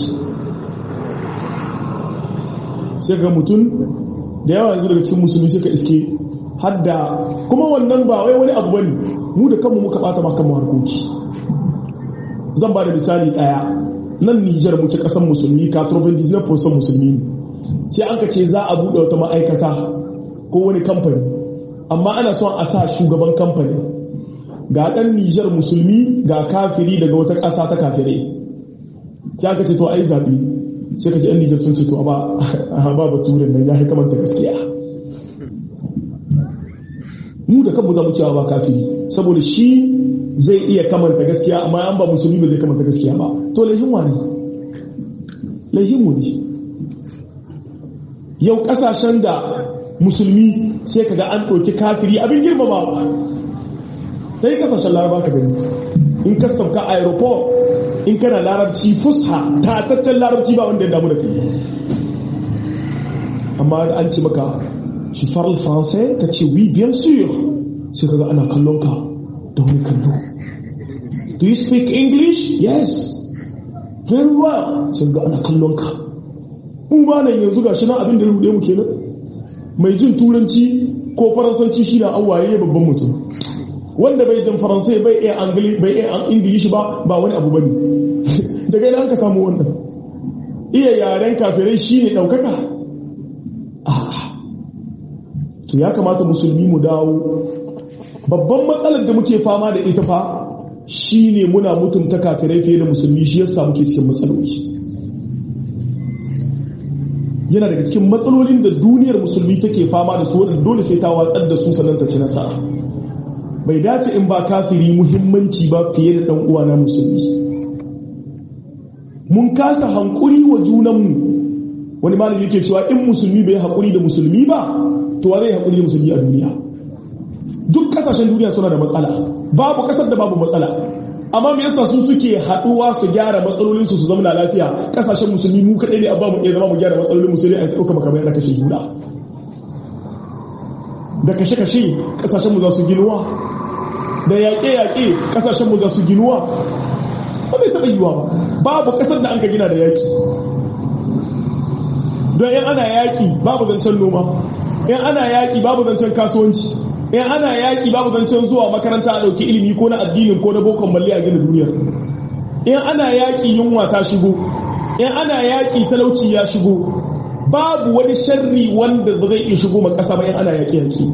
Speaker 1: sai ga mutum da yawa yanzu daga cikin musulmi sai ka iske hadda kuma wannan ba wai wani abu bane mu da kanmu muka bata ma kanmu harkoki zan ba da misali daya nan Nijar muke kasar musulmi ka turban disney person musulmi sai an ka ce za a buɗe wata ma'aikata ko wani kamfani amma ana son a sa shugaban kamfanin ga ɗan Nijar musulmi ga kafiri daga wata ƙasa ta kafirai sai aka ce to ai zaɓi sai ka ji ɗan Nijar sun ce to ba ba baturin nan ya yi kamanta gaskiya mu da kanmu za mu cewa ba kafiri saboda shi zai iya kamanta gaskiya amma an ba musulmi ba zai kamanta gaskiya ba to laihin wa ne laihin mu ne yau ƙasashen da musulmi sai ka ga an ɗauki kafiri abin girmama sai kasashen laraba ka gani in ka sauka aeroport in kana larabci fusha tataccen larabci ba wanda ya damu da kai amma an ce maka shi faral français ka ce oui bien sûr sai kaga ana kallon ka da wani kallo do you speak english yes very well sai ga ana kallon ka mu ba nan yanzu gashi nan abin da rude mu kenan mai jin turanci ko faransanci shi na awaye babban mutum wanda bai jin faransai bai iya bai iya ingilishi ba ba wani abu bane daga ina ka samu wannan iya yaren kafirai shine daukaka to ya kamata musulmi mu dawo babban matsalar da muke fama da ita fa shine muna mutunta kafirai fiye da musulmi shi yasa muke cikin matsaloli yana daga cikin matsalolin da duniyar musulmi take fama da su wadanda dole sai ta watsar da su sannan ta ci nasara bai dace in ba kafiri muhimmanci ba fiye da dan uwa na musulmi mun kasa hankuri wa junanmu wani malami yake cewa in musulmi bai haƙuri da musulmi ba to wa zai haƙuri da musulmi a duniya duk kasashen duniya suna da matsala babu kasar da babu matsala amma me yasa su suke haɗuwa su gyara matsalolin su su zama lafiya kasashen musulmi mu kaɗai ne abba mu iya zama mu gyara matsalolin musulmi a ɗauka makamai na kashe juna da kashe-kashe kasashen mu za su ginuwa da yaƙe-yaƙe kasashen mu za su ginuwa ba zai taɓa yiwa ba babu kasar da an ka gina da yaƙi don yan ana yaƙi babu zancen noma yan ana yaƙi babu zancen kasuwanci yan ana yaƙi babu zancen zuwa makaranta a ɗauki ilimi ko na addinin ko na bokon malli a gina duniyar yan ana yaƙi yunwa ta shigo yan ana yaƙi talauci ya shigo babu wani sharri wanda ba zai iya shigo ma ƙasa ba yan ana yaƙi yaƙi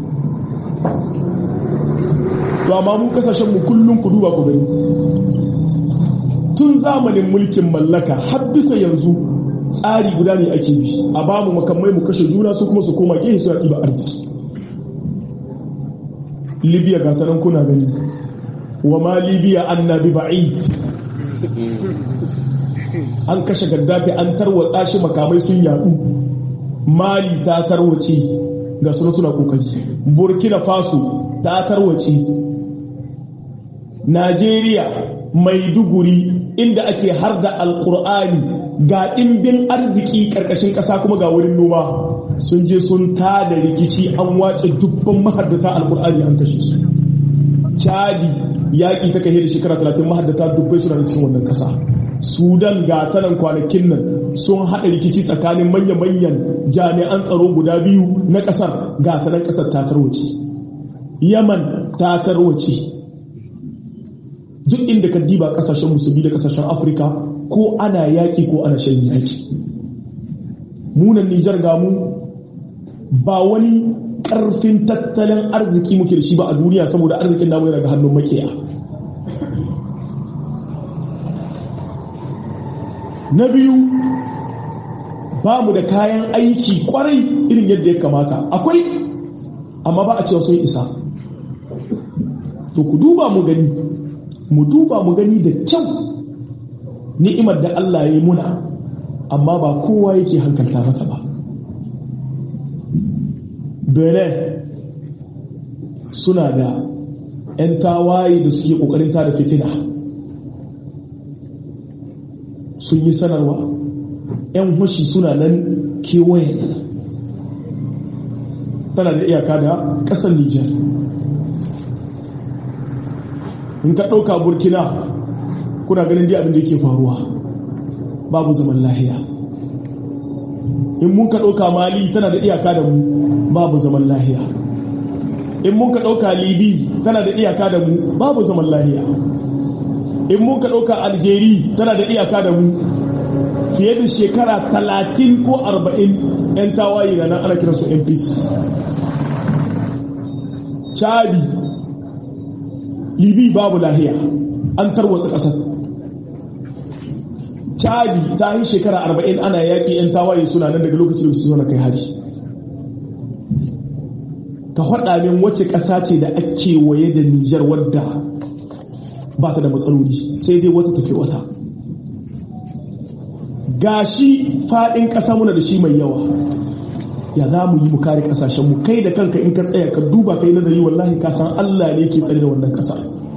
Speaker 1: to amma mu kasashen mu kullum ku duba ku gani tun zamanin mulkin mallaka har bisa yanzu tsari guda ne ake bi a ba mu makamai mu kashe juna su kuma su koma gehe suna ɗiba arziki libya ga tanan kuna gani wa ma libya annabi ba'id an kashe gaddafi an tarwatsa shi makamai sun yadu mali ta tarwace ga suna suna kokari burkina faso ta tarwace najeriya maiduguri inda ake har da alkur'ani ga ɗimbin arziki ƙarƙashin ƙasa kuma ga wurin noma sun je sun ta da rikici an wace dubban mahaddata alkur'ani an kashe su chadi yaƙi ta kai da shekara 30 mahaddata dubbai suna da cikin wannan ƙasa sudan ga tanan kwanakin nan sun haɗa rikici tsakanin manya-manyan jami'an tsaro guda biyu na ƙasar ga tanan ƙasar ta tarwace yaman ta tarwace duk inda ka diba ƙasashen musulmi da ƙasashen afirka ko ana yaƙi ko ana shan yaƙi munan nijar gamu ba wani ƙarfin tattalin arziki muke da shi ba a duniya saboda arzikin namu yana ga hannun makiya na biyu ba mu da kayan aiki kwarai irin yadda ya kamata akwai amma ba a cewa sun isa to ku duba mu gani mu duba mu gani da kyau ni'imar da Allah ya yi muna amma ba kowa yake hankalta mata ba benin suna da 'yan tawaye da suke kokarin tada fitina sun yi sanarwa 'yan hushi suna nan kewaye tana da iyaka da ƙasar nijar in ka ɗauka burkina kuna ganin dai abin da yake faruwa babu zaman lahiya in mun ka ɗauka mali tana da iyaka da mu babu zaman lahiya in mun ka ɗauka libi tana da iyaka da mu babu zaman lahiya in mun ka ɗauka aljeri tana da iyaka da mu fiye da shekara talatin ko arba'in 'yan tawaye na nan ana kiransu yan peace chadi libi babu lahiya an tarwatsa ƙasar chadi ta yi shekara arba'in ana yaƙi 'yan tawaye suna nan daga lokacin da su zo na kai hari ka faɗa min wace ƙasa ce da ake waye da nijar wadda ba ta da matsaloli sai dai wata tafi wata gashi faɗin ƙasa muna da shi mai yawa ya za mu yi mu kare ƙasashenmu kai da kanka in ka tsaya ka duba kai nazari wallahi ka san allah ne ke tsare da wannan ƙasa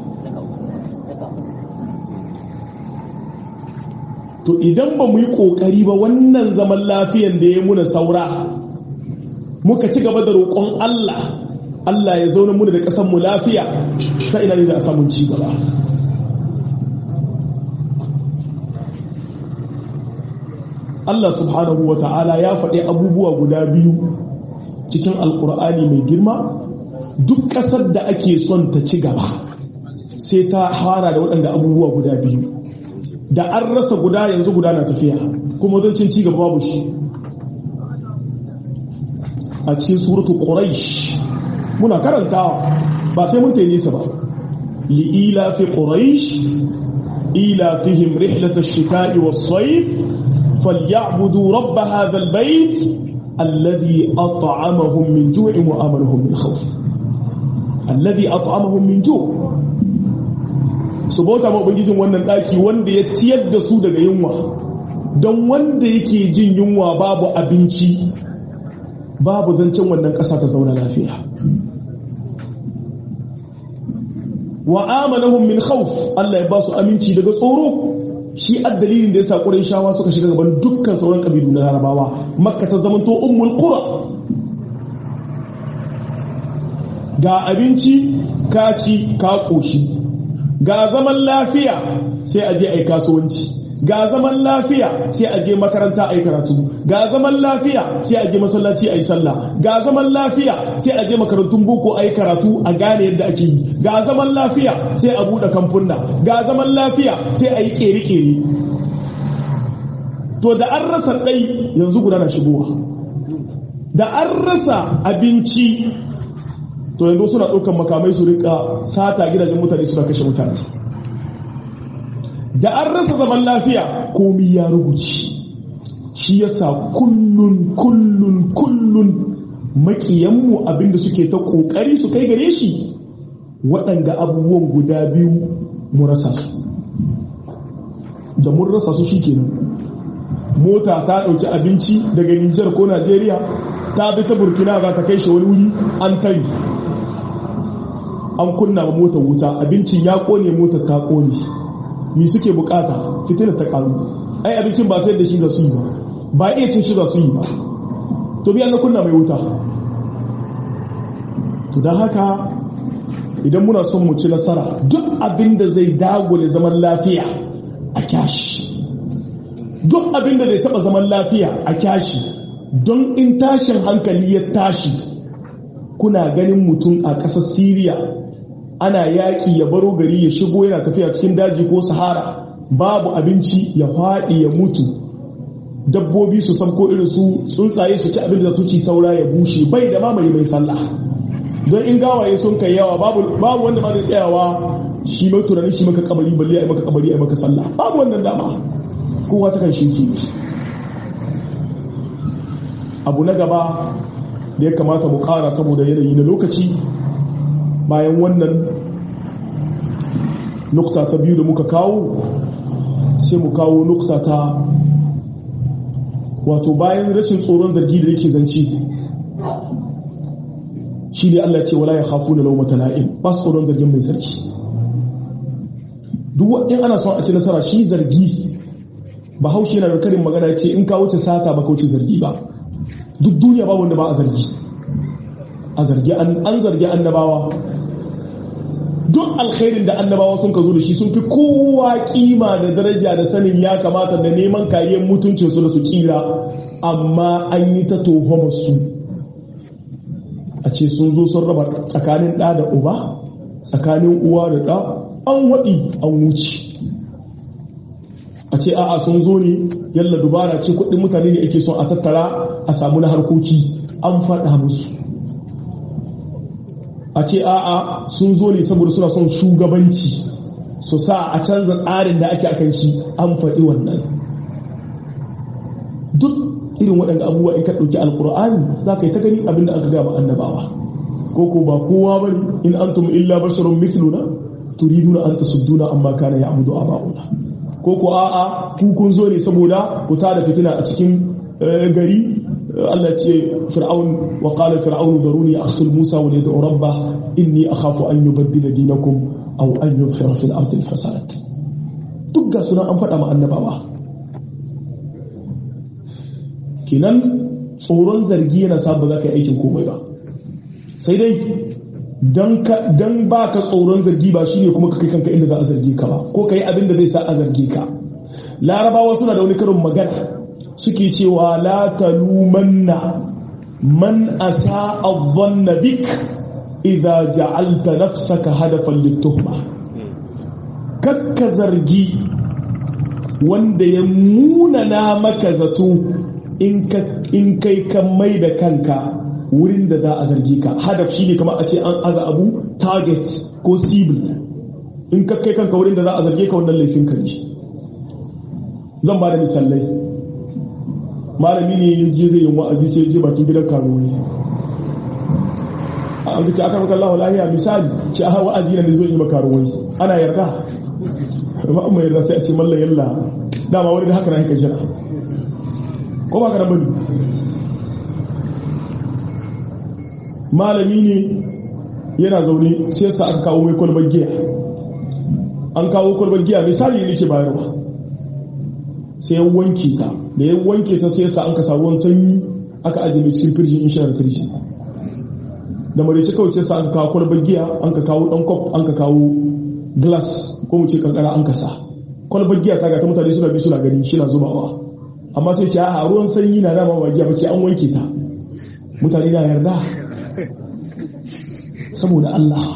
Speaker 1: to idan ba mu yi ƙoƙari ba wannan zaman lafiyan da ya muna saura muka ci gaba da roƙon Allah Allah ya zauna muna da ƙasar mu lafiya ta ina ne za a samun ci gaba Allah subhanahu wa ta'ala ya faɗi abubuwa guda biyu cikin alƙur'ani mai girma duk ƙasar da ake son ta ci gaba sai ta hara da waɗanda abubuwa guda biyu da an rasa guda yanzu guda na tafiya kuma zancin ci gaba babu shi a cikin suratu quraish muna karantawa ba sai mun tayi nisa ba li'ila fi quraish ila fihim rihlat ash-shita'i was-sayf falyabudu rabb hadha al-bayt alladhi at'amahum min ju'in wa amanahum min khawf alladhi at'amahum min ju' su bauta ma ubangijin wannan daki wanda ya ciyar da su daga yunwa don wanda yake jin yunwa babu abinci babu zancen wannan ƙasa ta zauna lafiya wa amanahum min khawf Allah ya ba su aminci daga tsoro shi addalilin da yasa shawa suka shiga gaban dukkan sauran kabilu na Larabawa Makka ta zamanto ummul qura ga abinci ka ci ka koshi ga zaman lafiya sai a je ai kasuwanci ga zaman lafiya sai a je makaranta a yi karatu ga zaman lafiya sai a je masallaci a yi sallah ga zaman lafiya sai a je makarantun boko a yi karatu a gane yadda ake yi ga zaman lafiya sai a buɗe kamfunna ga zaman lafiya sai a yi ƙere-ƙere to da an rasa ɗai yanzu guda na shigowa da an rasa abinci to yanzu suna ɗaukan makamai su rika sata gidajen mutane suna kashe mutane da an rasa zaman lafiya komi ya rubuci shi yasa kullun kullun kullun makiyanmu abinda suke ta kokari su kai gare shi waɗanda abubuwan guda biyu mu rasa su da mun rasa su shi kenan mota ta ɗauki abinci daga nijar ko najeriya ta bi ta burkina za ta kai shi wani wuri an tari an kunna motar wuta abincin ya kone motar ta kone mi suke bukata fitinar ta karu ai abincin ba sai da shi za su yi ba ba iya cin shi za su yi ba to biyan na kunna mai wuta to don haka idan muna son mu ci nasara duk abin da zai dagule zaman lafiya a kyashi duk abin da zai taba zaman lafiya a kyashi don in tashin hankali ya tashi kuna ganin mutum a ƙasar siriya ana yaƙi ya baro gari ya shigo yana tafiya cikin daji ko sahara babu abinci ya faɗi ya mutu dabbobi su ko irin su tsuntsaye su ci abin da su ci saura ya bushe bai da mamaye mai sallah don in gawaye sun kai yawa babu wanda ma zai tsayawa shi mai tunani shi maka kabari balle ai maka kabari ai maka sallah babu wannan dama kowa ta kan shinki abu na gaba da ya kamata mu kara saboda yanayi na lokaci bayan wannan nukta ta biyu da muka kawo sai mu kawo nukta ta wato bayan rashin tsoron zargi da yake zance shi ne Allah ce wala ya hafu na laumata na'im ba su tsoron zargin mai sarki duk in ana son a ci nasara shi zargi ba haushe yana da karin magana ce in ka wuce sata ba ka wuce zargi ba duk duniya ba wanda ba a zargi a zargi an zargi annabawa duk alkhairin da annabawa sun ka zo da shi sun fi kowa kima da daraja da sanin ya kamata da neman kariyar mutuncinsu da su kira amma an yi ta su a ce sun zo sun raba tsakanin ɗa da uba tsakanin uwa da ɗa an waɗi an wuce a ce a'a sun zo ne yalla dubara ce kuɗin mutane ne ake son a tattara a samu na harkoki an faɗa musu a ce a'a sun zo ne saboda suna son shugabanci su sa a canza tsarin da ake akan shi an faɗi wannan duk irin waɗanda abubuwa in ka ɗauki alkur'ani za ka yi ta gani abinda aka gaba annabawa ko ko ba kowa bane in antum illa basharun mithluna turiduna an tasudduna amma kana ya'budu aba'una ko ko a'a ku kun zo ne saboda ku tada fitina a cikin gari Allah ce fir'aun wa qala fir'aun daruni aqtul musa wa yad'u rabbah inni akhafu an yubaddila dinakum aw an yuzhira fil ardi al-fasad duk ga sunan an faɗa ma annabawa kinan tsoron zargi yana sa ba za ka yi aikin komai ba sai dai don ba ka tsoron zargi ba shine kuma ka kai kanka inda za a zargi ka ba ko ka yi abin da zai sa a zargi ka larabawa suna da wani karin magana suke cewa la talumanna man asa adhanna bik idza ja'alta nafsaka hadafan lituhma kakka zargi wanda ya munana maka zato in kai kan mai da kanka wurin da za a zargi ka hadaf shi ne kamar a ce an aza abu target ko sibil in ka kai kanka wurin da za a zarge ka wannan laifin ka ne zan ba da misalai malami ne ya je zai yi wa'azi sai je bakin gidan karuwa an ce aka maka Allah lahiya misali ce a wa'azi na ne zo yi makaruwa ana yarda amma amma yarda sai a ce mallan yalla dama wani da haka na haka jira ko ba ka bane malami ne yana zaune sai sa aka kawo mai kwalbar giya an kawo kwalbar giya misali ne ke bayarwa sai ya wanke ta da ya wanke ta sai sa an ka sa ruwan sanyi aka ajiye cikin firji in shirar firji da maraice kawai sai sa an kawo kwalbar giya an ka kawo dan kwaf an ka kawo glass ko mu ce kankara an ka sa kwalbar giya ta ga ta mutane suna bi suna gani shi na zubawa amma sai ce a ruwan sanyi na dama ba giya bace an wanke ta mutane na yarda saboda Allah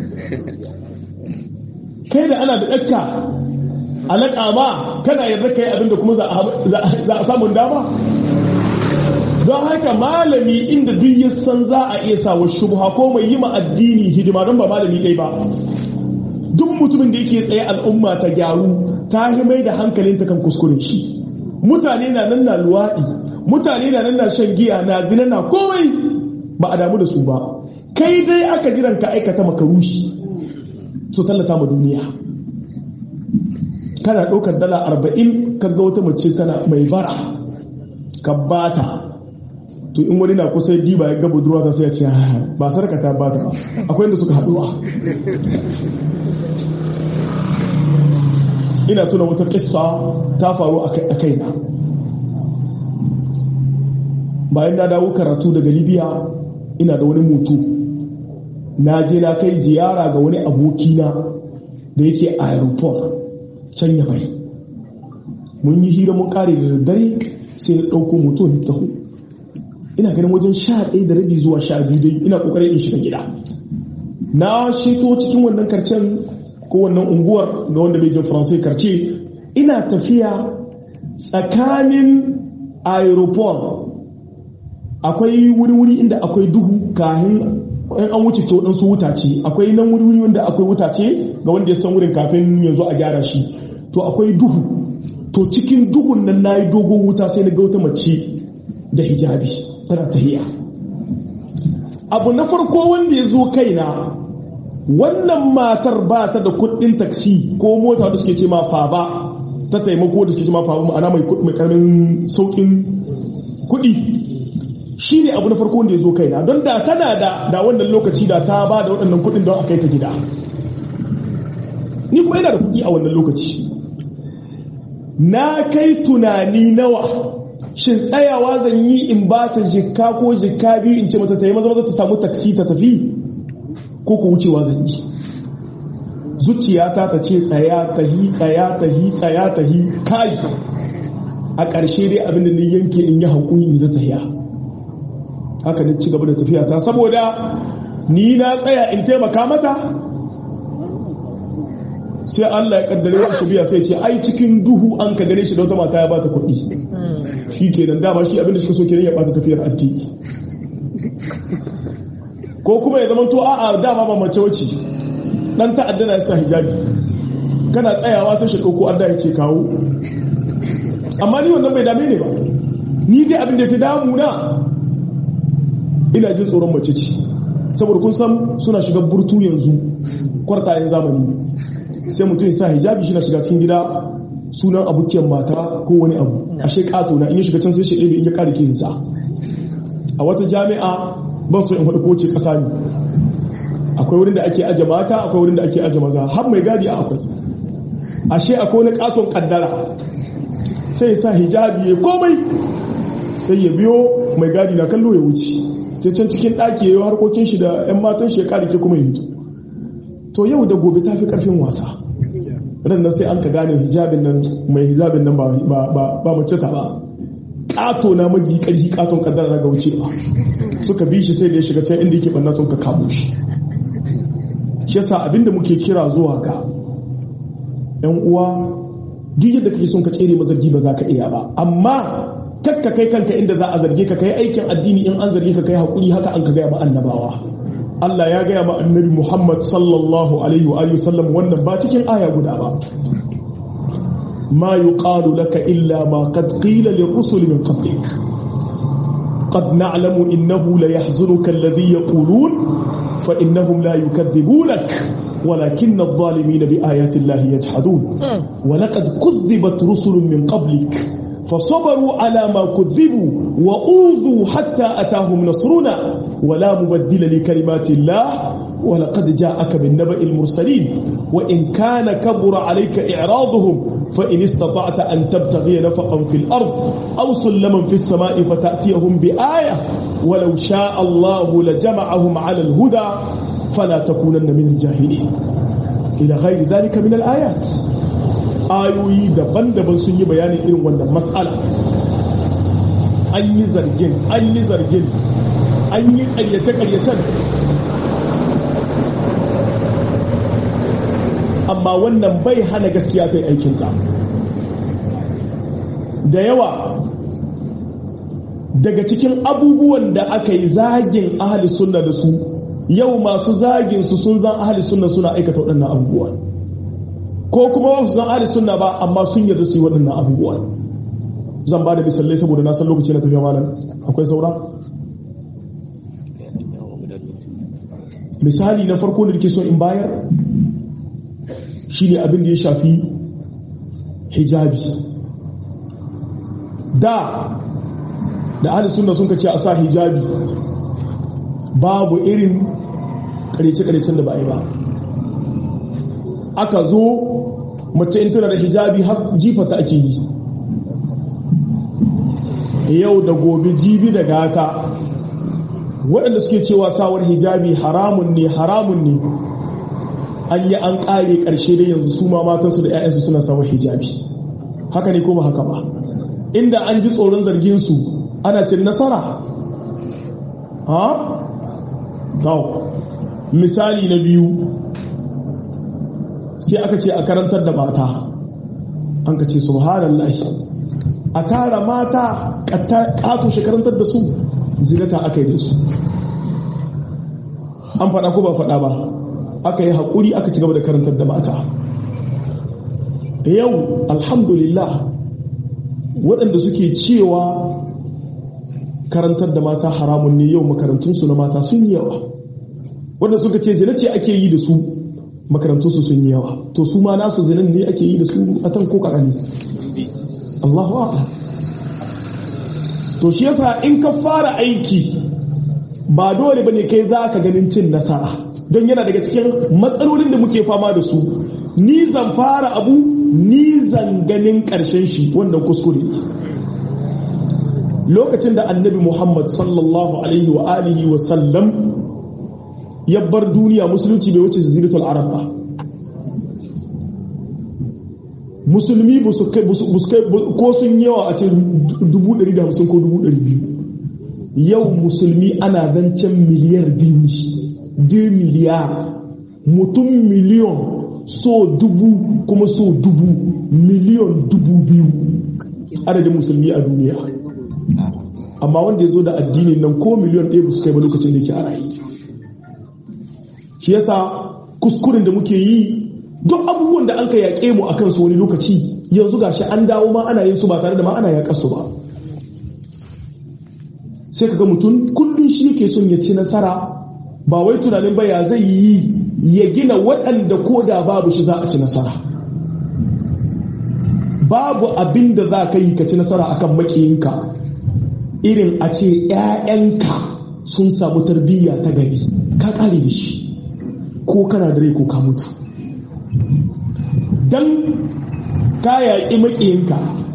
Speaker 1: kai da ana da ɗakka alaƙa ba kana yarda kai abinda kuma za a samun dama don haka malami inda duk ya san za a iya sawa shubha ko mai yi ma addini hidima don ba malami ɗai ba duk mutumin da yake tsaye al'umma ta gyaru ta mai da hankalinta kan kuskuren shi mutane na nan na luwaɗi mutane na nan na shan giya na zina na komai ba a damu da su ba kai dai aka jiran ka aikata makarushi so tallata ma duniya kana ɗaukar dala arba'in kaga wata mace tana mai bara ka bata to in wani na kusa diba ya gaba duruwa ta sai ya ce ba sarka ta bata akwai inda suka haɗuwa ina tuna wata kissa ta faru a kaina bayan na dawo karatu daga libya ina da wani mutu na je na kai ziyara ga wani abokina da yake aeroport can ya bai mun yi hira mun kare da daddare sai na ɗauko mutum taho ina ganin wajen sha ɗaya da rabi zuwa sha biyu dai ina ƙoƙarin in shiga gida na sheto cikin wannan karcen ko wannan unguwar ga wanda bai jin faransai karce ina tafiya tsakanin aeroport akwai wuri-wuri inda akwai duhu kahin an wuce ta waɗansu wutace akwai nan wuri-wuri wanda akwai wutace ga wanda ya san wurin kafin yanzu a gyara shi to akwai duhu to cikin duhun nan na yi dogon wuta sai na ga wata mace da hijabi tana tahiya abu na farko wanda ya zo kaina wannan matar ba ta da kuɗin taksi ko mota da suke ce ma fa ba ta taimako da suke ce ma fa ma'ana mai karamin saukin kuɗi shi ne abu na farko wanda ya zo kaina don da tana da da wannan lokaci da ta ba da waɗannan kuɗin don a kai ta gida ni kuma yana da kuɗi a wannan lokaci na kai tunani nawa shin tsayawa zan yi in ba ta jikka ko jikka biyu in ce mata ta yi maza maza ta samu taksi ta tafi ko ku wucewa zan yi zuciyata ta ce tsaya ta hi tsaya ta hi tsaya ta hi kai a ƙarshe dai abin da ni yanke in yi hankuli in zata tafiya haka ne ci gaba da tafiya ta saboda ni na tsaya in taimaka mata sai Allah ya kaddare wa su biya sai ce ai cikin duhu an ka gane shi da wata mata ya bata kuɗi shi kenan dama shi abin da suka so kenan ya bata tafiyar addini ko kuma ya zama to a'a dama ba mace wace dan ta'adda na sa hijabi kana tsayawa sai shi ko adda ya ce kawo amma ni wannan bai dame ne ba ni dai abin da fi damu na ina jin tsoron mace ce saboda kun san suna shiga burtu yanzu kwartayen zamani sai mutum ya sa hijabi shi na shiga cikin gida sunan abukiyar mata ko wani abu ashe kato na in ya shiga can sai shi ɗebe in ya ƙara ke sa a wata jami'a ban so in faɗi ko ce ƙasa ne akwai wurin da ake aje mata akwai wurin da ake aje maza har mai gadi a akwai ashe akwai wani katon kaddara sai ya sa hijabi ya komai sai ya biyo mai gadi na kallo ya wuce sai can cikin ɗaki ya yi harkokin shi da 'yan matan shi ya ƙarike kuma ya hito to yau da gobe ta fi ƙarfin wasa nan sai an ka gane hijabin nan mai hijabin nan ba mace ta ba ƙato na maji ƙarfi ƙaton kaddara na ga wuce ba suka bi shi sai da ya shiga can inda yake banna sun ka kamo shi shi yasa abinda muke kira zuwa ga yan uwa duk yadda kake son ka tsere mazargi ba za ka iya ba amma kakka kai kanka inda za a zarge ka kai aikin addini in an zarge ka kai hakuri haka an ka gaya ma annabawa Allah ya gaya ma annabi Muhammad sallallahu alaihi wa sallam wannan ba cikin aya guda ba ma yuqalu laka illa ma qad qila lirrusul min qablik قد نعلم إنه ليحزنك الذي يقولون فإنهم لا يكذبونك ولكن الظالمين بآيات الله يجحدون ولقد كذبت رسل من قبلك فصبروا على ما كذبوا وأوذوا حتى أتاهم نصرنا ولا مبدل لكلمات الله ولقد جاءك بالنبأ المرسلين وإن كان كبر عليك إعراضهم فإن استطعت أن تبتغي نفقا في الأرض أو سلما في السماء فتأتيهم بآية ولو شاء الله لجمعهم على الهدى فلا تكونن من الجاهلين إلى غير ذلك من الآيات ayoyi daban-daban sun yi bayanin irin wannan matsala an yi zargin an yi zargin an yi karyace-karyacen amma wannan bai hana gaskiya ta yi aikinta da yawa daga cikin abubuwan da aka yi zagin ahali sunna da su yau masu zagin su sun zan ahali sunna suna aikata waɗannan abubuwan ko kuma ba su zan ahali sunna ba amma sun yarda su yi waɗannan abubuwan zan ba da misalai saboda na san lokaci na tafiya malam akwai saura misali na farko da ke so in bayar shi ne abin da ya shafi hijabi da da ahli sunna sun kace a sa hijabi babu irin karece-karecen da ba yi ba aka zo mace in tana da hijabi har jifata ake yi yau da gobe jibi da gata waɗanda suke cewa sawar hijabi haramun ne haramun ne an yi an ƙare ƙarshe da yanzu su ma matansu da 'ya'yansu suna sawar hijabi haka ne ko ba haka ba inda an ji tsoron zarginsu ana cin nasara ha? misali na biyu sai aka ce a karantar da mata an ka ce subhanallah a tara mata ƙato shi karantar da su zinata aka yi da su an faɗa ko ba faɗa ba aka yi haƙuri aka ci gaba da karantar da mata yau alhamdulillah waɗanda suke cewa karantar da mata haramun ne yau makarantunsu na mata sun yi yawa wanda suka ce zina ce ake yi da su makarantunsu sun yi yawa to su ma nasu zinan ne ake yi da su a tan ko kakani Allahu a'lam to shi yasa in ka fara aiki ba dole bane kai za ka ganin cin nasara don yana daga cikin matsalolin da muke fama da su ni zan fara abu ni zan ganin karshen shi wannan kuskure lokacin da annabi muhammad sallallahu alaihi wa alihi wa sallam ya bar duniya musulunci bai wuce ziratul arab ba musulmi ko sun yawa a ce 150 ko 200 yau musulmi ana zancen miliyar biyu ne 2 miliyar mutum miliyon so dubu kuma so dubu miliyon dubu biyu adadin musulmi a duniya amma wanda ya zo da addinin nan ko miliyon ɗaya ba su kai ba lokacin da yake a rayu shi yasa kuskuren da muke yi duk abubuwan da an ka yaƙe mu a kansu wani lokaci yanzu gashi an dawo ma ana yin su ba tare da ma ana yaƙar su ba sai ka ga mutum kullum shi yake son ya ci nasara ba wai tunanin ba ya zai yi ya gina waɗanda ko da babu shi za a ci nasara babu abin da za ka yi ka ci nasara akan makiyinka irin a ce 'ya'yanka sun samu tarbiyya ta gari ka kare da shi ko kana da rai ko ka mutu don ka yaƙi makiyinka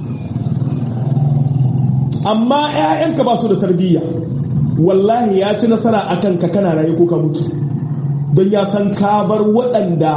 Speaker 1: amma 'ya'yanka ba su da tarbiyya wallahi ya ci nasara a kanka kana raye ko ka mutu don ya san ka bar waɗanda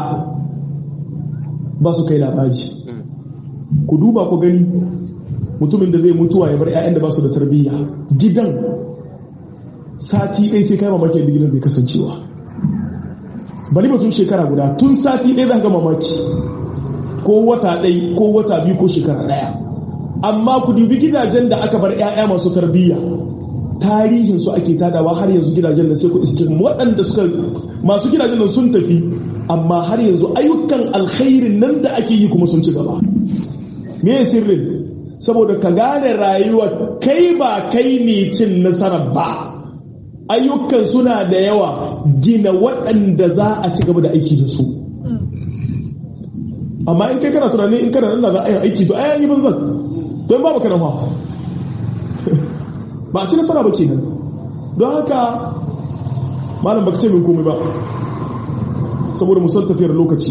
Speaker 1: ba su kai labari ku duba ku gani mutumin da zai mutuwa ya bar 'ya'yan da ba su da tarbiyya gidan sati ɗaya sai kai mamaki da gidan zai kasancewa bari batun shekara guda tun sati ɗaya za ga mamaki ko wata ɗai ko wata biyu ko shekara ɗaya amma ku dubi gidajen da aka bar 'ya'ya masu tarbiyya tarihin su ake tadawa har yanzu gidajen da sai ku iske waɗanda suka masu gidajen nan sun tafi amma har yanzu ayyukan alkhairin nan da ake yi kuma sun ci gaba me sirrin saboda ka gane rayuwa kai ba kai ne cin nasarar ba ayyukan suna da yawa gina waɗanda za a ci gaba da aiki da su amma in kai kana tunani in kana nan za a yi aiki to ai yi banzan don ba baka nafa ba a ci nasara ba kenan don haka malam baka ce min komai ba saboda musan tafiyar lokaci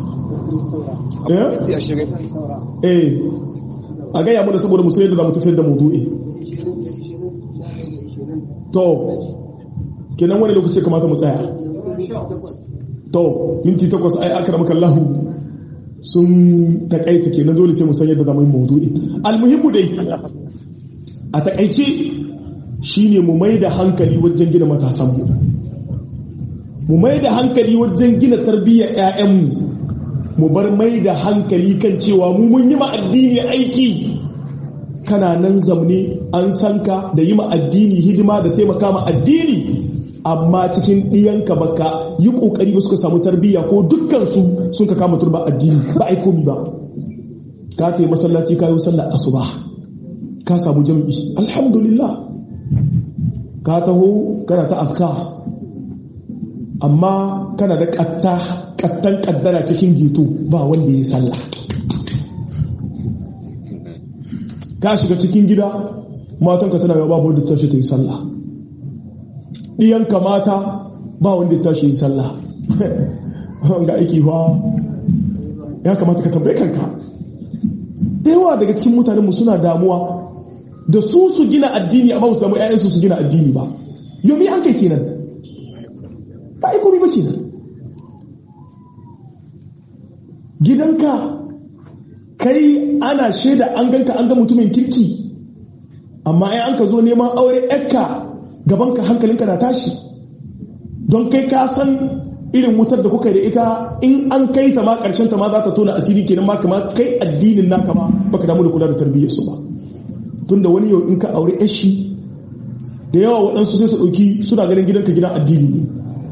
Speaker 1: eh a gaya mana saboda musan yadda za mu tafiyar da maudu'i to kenan wani lokaci kamata mu tsaya to minti takwas ai aka ramaka lahu sun takaita kenan dole sai mu san yadda zamu yi maudu'i almuhimmu dai a takaice shine mu mai da hankali wajen gina matasan mu mu mai da hankali wajen gina tarbiyyar ƴaƴan mu mu bar mai da hankali kan cewa mu mun yi ma addini aiki kana nan zamne an san ka da yi ma addini hidima da taimaka ma addini amma cikin ɗiyanka baka yi ƙoƙari ba suka samu tarbiyya ko dukkansu sun ka kama turba addini ba a komi ba ka ta yi masallaci ka yi sallar asuba ka samu jam'i alhamdulillah ka taho kana ta afka amma kana da ƙatta ƙattan ƙaddara cikin gito ba wanda ya sallah ka shiga cikin gida matanka tana yau babu wanda tashi ta yi sallah ɗiyanka mata ba wanda ya tashi yi sallah ga aiki ba ya kamata ka tambaye kanka da yawa daga cikin mutanenmu suna damuwa da su su gina addini amma su damu 'ya'yansu su gina addini ba yomi an kai kenan ba a komi ba kenan gidanka kai ana shaida an ganka an ga mutumin kirki amma ai an ka zo neman aure yakka gabanka hankalinka na tashi don kai ka san irin wutar da kuka da ita in an kai ta ma karshen ta ma za ta tona asiri kenan ma kama kai addinin naka ma baka damu da kula da tarbiyyar su ba tunda wani yau in ka aure yashi da yawa waɗansu sai su ɗauki suna ganin gidanka gidan addini ne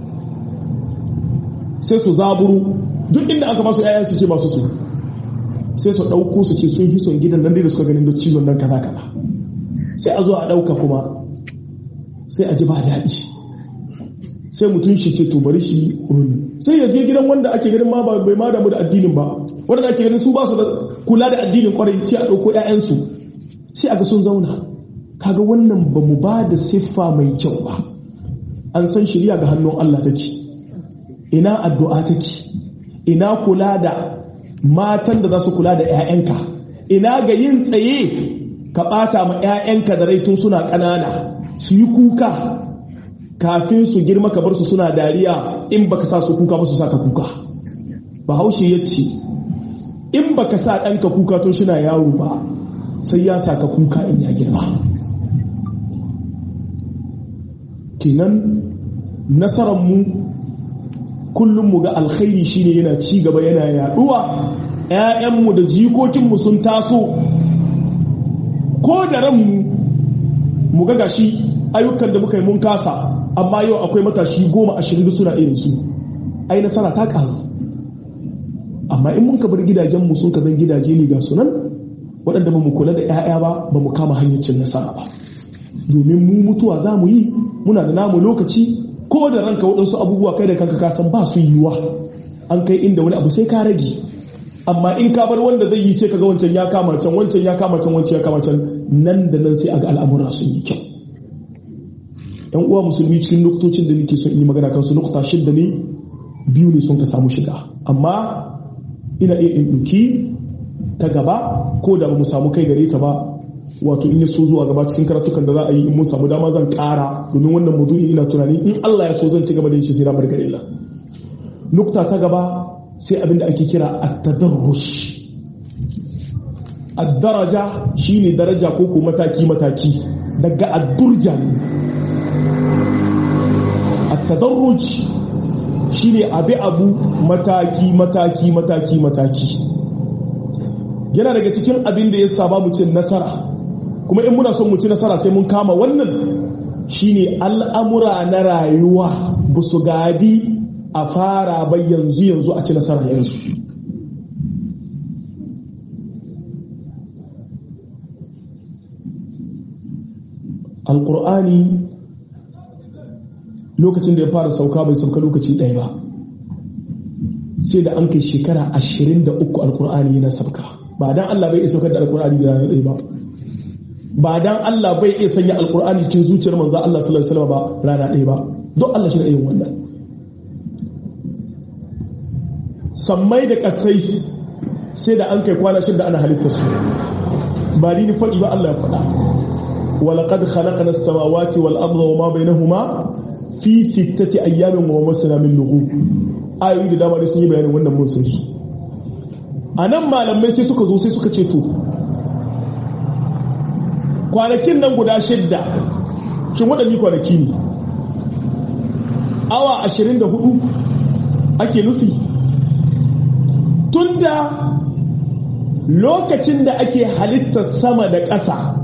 Speaker 1: sai su zaburu duk inda aka ba su ƴaƴan su ce masu su sai su ɗauko su ce sun fi son gidan nan da suka ganin da cizon nan kaza kaza sai a zo a ɗauka kuma sai a ji ba daɗi sai mutum shi ce to bari shi rumi sai ya je gidan wanda ake ganin ma bai ma damu da addinin ba wanda ake ganin su ba su da kula da addinin kwarai sai a ɗauko ƴaƴansu sai a ga sun zauna kaga wannan ba mu ba da siffa mai kyau ba an san shirya ga hannun Allah take ina addu'a take ina kula da matan da za su kula da 'ya'yanka ina ga yin tsaye ka ɓata ma 'ya'yanka da rai tun suna ƙanana su yi kuka kafin su girma ka bar su suna dariya in baka sa su kuka ba su sa ka kuka bahaushe ya ce in baka sa ɗanka kuka tun shina yaro ba sai ya sa ka kuka in ya girma kenan nasararmu kullum mu ga alkhairi shine yana ci gaba yana yaduwa ƴaƴanmu da jikokinmu sun taso ko da ranmu mu ga gashi ayyukan da muka yi mun kasa amma yau akwai matashi goma ashirin da suna irin su ai nasara ta karu amma in mun ka bar gidajenmu sun ka zan gidaje ne ga sunan waɗanda ba mu kula da 'ya'ya ba ba mu kama hanyar cin nasara ba domin mu mutuwa za mu yi muna da namu lokaci ko da ranka waɗansu abubuwa kai da kanka ka san ba su yiwa an kai inda wani abu sai ka rage amma in ka bar wanda zai yi sai ka ga wancan ya kama can wancan ya kama can wancan ya kama can nan da nan sai a ga al'amura sun yi kyau yan uwa musulmi cikin lokacin da nake son in yi magana kansu lokuta shidda ne biyu ne sun ka samu shiga amma ina iya in ɗauki ta gaba ko da ba mu samu kai gare ta ba wato in ya so zuwa gaba cikin karatukan da za a yi in mun samu dama zan ƙara domin wannan maudu'i ina tunani in Allah ya so zan ci gaba da yin shi sai na barkar illa nukta ta gaba sai abin da ake kira at-tadarrush ad-daraja shine daraja ko ko mataki mataki daga ad-durja at-tadarruj shine abi abu mataki mataki mataki mataki yana daga cikin abin da ya saba mu cin nasara kuma in muna son mu ci nasara sai mun kama wannan shine al'amura na rayuwa ba su gadi a fara bai yanzu yanzu a ci nasara yanzu alƙur'ani lokacin da ya fara sauka bai sauka lokaci ɗaya ba sai da an kai shekara ashirin da uku alƙur'ani yana sauka ba dan Allah bai iya saukar da alƙur'ani da ɗaya ba ba dan Allah bai iya sanya alƙur'ani cikin zuciyar manzo Allah sallallahu alaihi wasallam ba rana ɗaya ba don Allah shi da yin wannan sammai da kasai sai da an kai kwana shida ana halittar su ba ni faɗi ba Allah ya faɗa ولقد خلقنا السماوات والأرض وما بينهما في ستة أيام وما مسنا من لغوب ayoyi da dama dai sun yi bayanin wannan mun san su a nan malamai sai suka zo sai suka ce to kwanakin nan guda shidda shin waɗanne kwanaki ne awa 24 ake nufi tunda lokacin da ake halittar sama da ƙasa